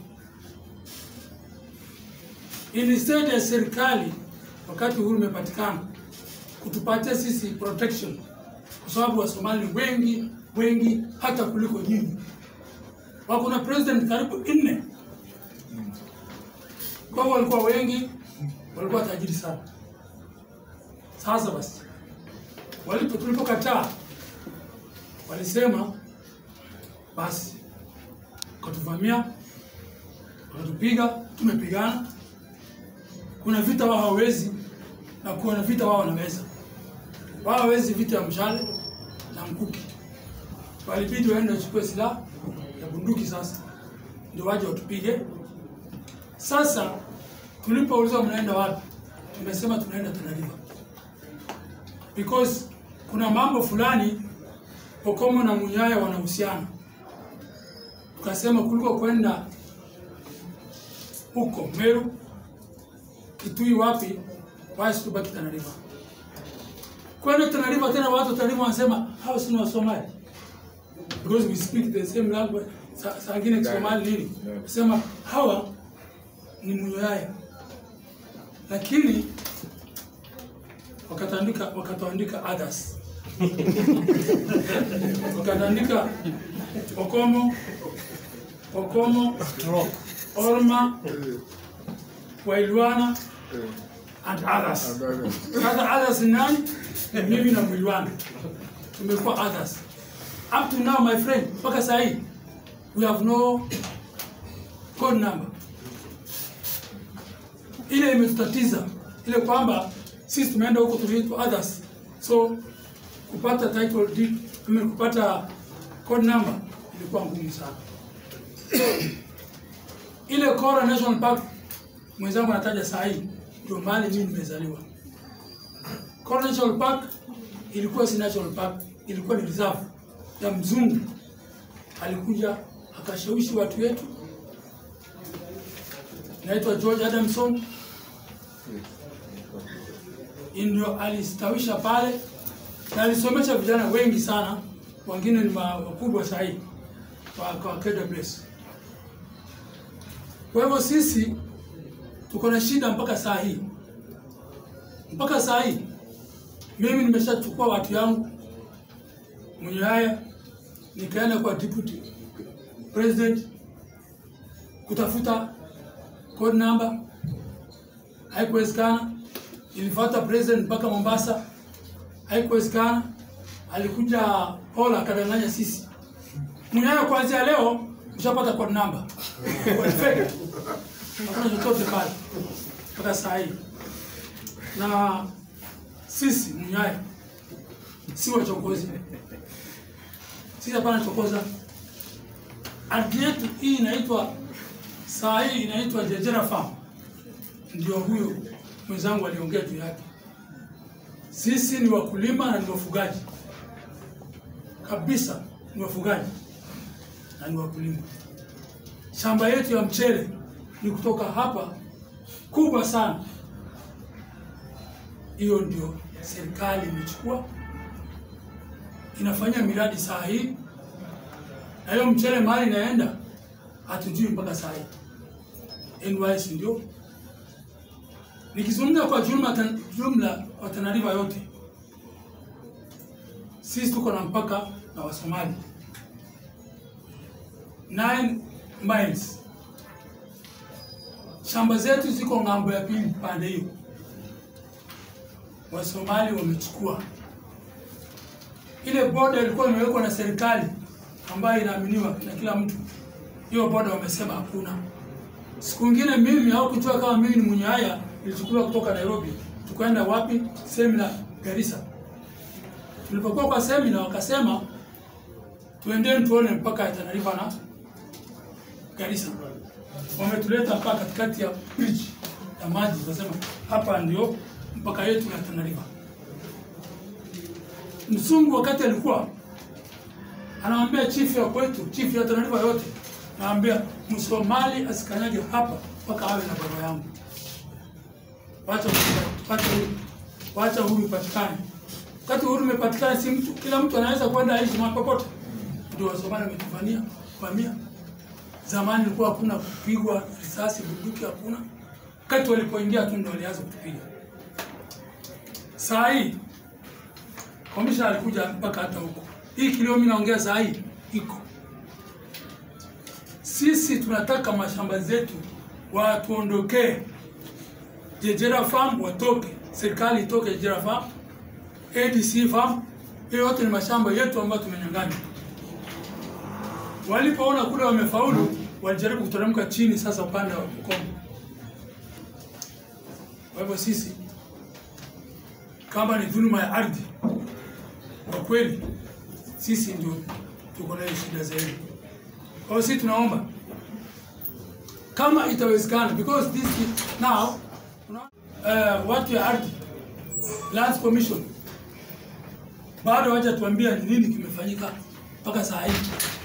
Instead ya serikali wakati uhuru umepatikana kutupatia sisi protection, kwa sababu Wasomali wengi wengi hata kuliko nyinyi. Wako na president karibu nne, kwa hivyo walikuwa wengi, walikuwa tajiri sana. Sasa basi, walipo tulipokataa, walisema basi, wakatuvamia, wakatupiga, tumepigana. Kuna vita wao hawezi na kuna vita wao wanaweza. Wao hawezi vita ya mshale na mkuki, walibidi waende wachukue silaha ya bunduki sasa ndio waje watupige. Sasa tulipoulizwa mnaenda wapi, tumesema tunaenda Tana River because kuna mambo fulani Pokomo na Munyaya wanahusiana. Tukasema kuliko kwenda huko Meru, Kitui, wapi, basi tubaki Tana River. Kwenda Tana River tena, watu wa Tana River wanasema hao si ni Wasomali because we speak the same language. Sa- Saa ingine Kisomali nini, sema hawa ni Munyaya, lakini wakatandika wakatuandika others wakatandika Pokomo, Pokomo, Orma, Wailwana and others. Sasa others ni nani? Ni mimi na mwili wangu tumekuwa others. Up to now my friend, mpaka saa hii we have no code number. Ile imetutatiza ile kwamba sisi tumeenda huko tuliitwa others, so kupata title deed, I mean, kupata code number ilikuwa ngumu sana. ile Kora National Park mwenzangu anataja saa hii ndio mahali mimi nimezaliwa. Kora National Park ilikuwa si national park, ilikuwa ni reserve ya mzungu. Alikuja akashawishi watu wetu, naitwa George Adamson, ndio alistawisha pale na alisomesha vijana wengi sana, wengine ni ma- wakubwa saa hii kwa, kwa KWS. Kwa hivyo sisi tuko na shida mpaka saa hii, mpaka saa hii mimi nimeshachukua watu yangu mwenye haya, nikaenda kwa deputy president kutafuta code number, haikuwezekana. Ilifuata president mpaka Mombasa, haikuwezekana. Alikuja Paul akadanganya sisi, mwenye haya kuanzia leo ushapata code number Kwa fake. hakuna chochote pale mpaka saa hii na sisi Mnyaya si wachokozi, sisi hapana chokoza. Ardhi yetu hii inaitwa saa hii inaitwa Jejera Farm, ndio huyo mwenzangu aliongea juu yake. Sisi ni wakulima na ni wafugaji kabisa, ni wafugaji na ni wakulima. Shamba yetu ya mchele ni kutoka hapa kubwa sana hiyo ndio serikali imechukua inafanya miradi saa hii, na hiyo mchele mahali inaenda hatujui mpaka saa hii. NYS ndio nikizungumza kwa jumla, tan- jumla kwa Tana River yote, sisi tuko na mpaka na Wasomali 9 miles. Shamba zetu ziko ng'ambo ya pili pande hiyo Wasomali wamechukua ile boda ilikuwa imewekwa na serikali ambayo inaaminiwa na kila mtu. Hiyo boda wamesema hakuna. Siku ingine mimi au kujua kama mimi ni mwenye haya, nilichukuliwa kutoka Nairobi, tukaenda wapi? Semina Garissa. Tulipokuwa kwa semina, wakasema tuendeni tuone mpaka ya Tana River na Garissa. Wametuleta mpaka katikati ya bridge ya maji, wakasema hapa ndio mpaka yetu ya Tana River. Mzungu wakati alikuwa anaambia chief ya kwetu, chief ya Tana River yote, anaambia Msomali asikanyage hapa mpaka awe na barua yangu. Wacha wacha huru, wacha huru ipatikane. Wakati huru imepatikana, si mtu kila mtu anaweza kwenda aishi mahali popote. Ndio Wasomali wametufanyia kuvamia. Zamani ilikuwa hakuna kupigwa risasi, bunduki hakuna. Wakati walipoingia tu ndio walianza kutupiga. Saa hii komishna alikuja mpaka hata huko. Hii kilio mimi naongea saa hii iko. Sisi tunataka mashamba zetu watuondokee. Jejera Farm watoke, serikali itoke Jejera Farm, ADC Farm, hiyo yote ni mashamba yetu ambayo tumenyang'anywa. Walipoona kule wamefaulu, walijaribu kuteremka chini sasa upande wa Bukombe. Kwa hivyo sisi kama ni dhuluma ya ardhi, kwa kweli sisi ndio tuko nayo shida zaidi. Kwa hiyo sisi tunaomba kama itawezekana, because this is now uh, watu ya ardhi Lands Commission bado hawajatuambia ni nini kimefanyika mpaka saa hii.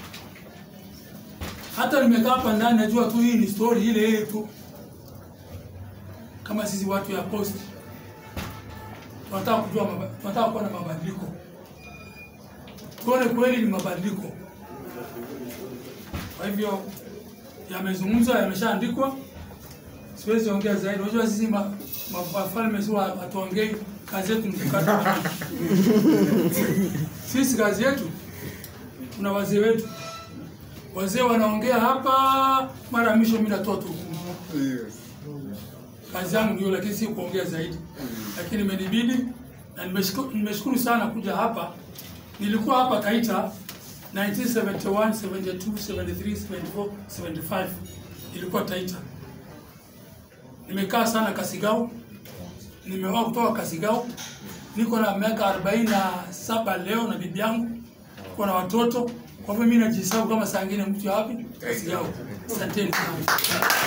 Hata nimekaa hapa ndani, najua tu hii ni story ile ile tu, kama sisi watu ya post tunataka kujua, maba- tunataka kuwa na mabadiliko, tuone kweli ni mabadiliko. Kwa hivyo yamezungumzwa, yameshaandikwa, siwezi ongea zaidi. Unajua sisi ma- ma- wafalme si wa- hatuongei, kazi yetu ni kukata maneno. Sisi kazi yetu, kuna wazee wetu, wazee wanaongea hapa, mara ya mwisho mimi natoa tu hukumu. kazi yangu ndio, lakini si kuongea zaidi, lakini imenibidi na nimeshukuru, nimeshukuru sana kuja hapa. Nilikuwa hapa Taita 1971, 72, 73, 74, 75 ilikuwa Taita. Nimekaa sana Kasigao, nimeoa kutoka Kasigao, niko na miaka 47 leo na bibi yangu, niko na watoto. Kwa hivyo mimi najihesabu kama saa ingine mtu ya wapi Kasigao. Asanteni sana.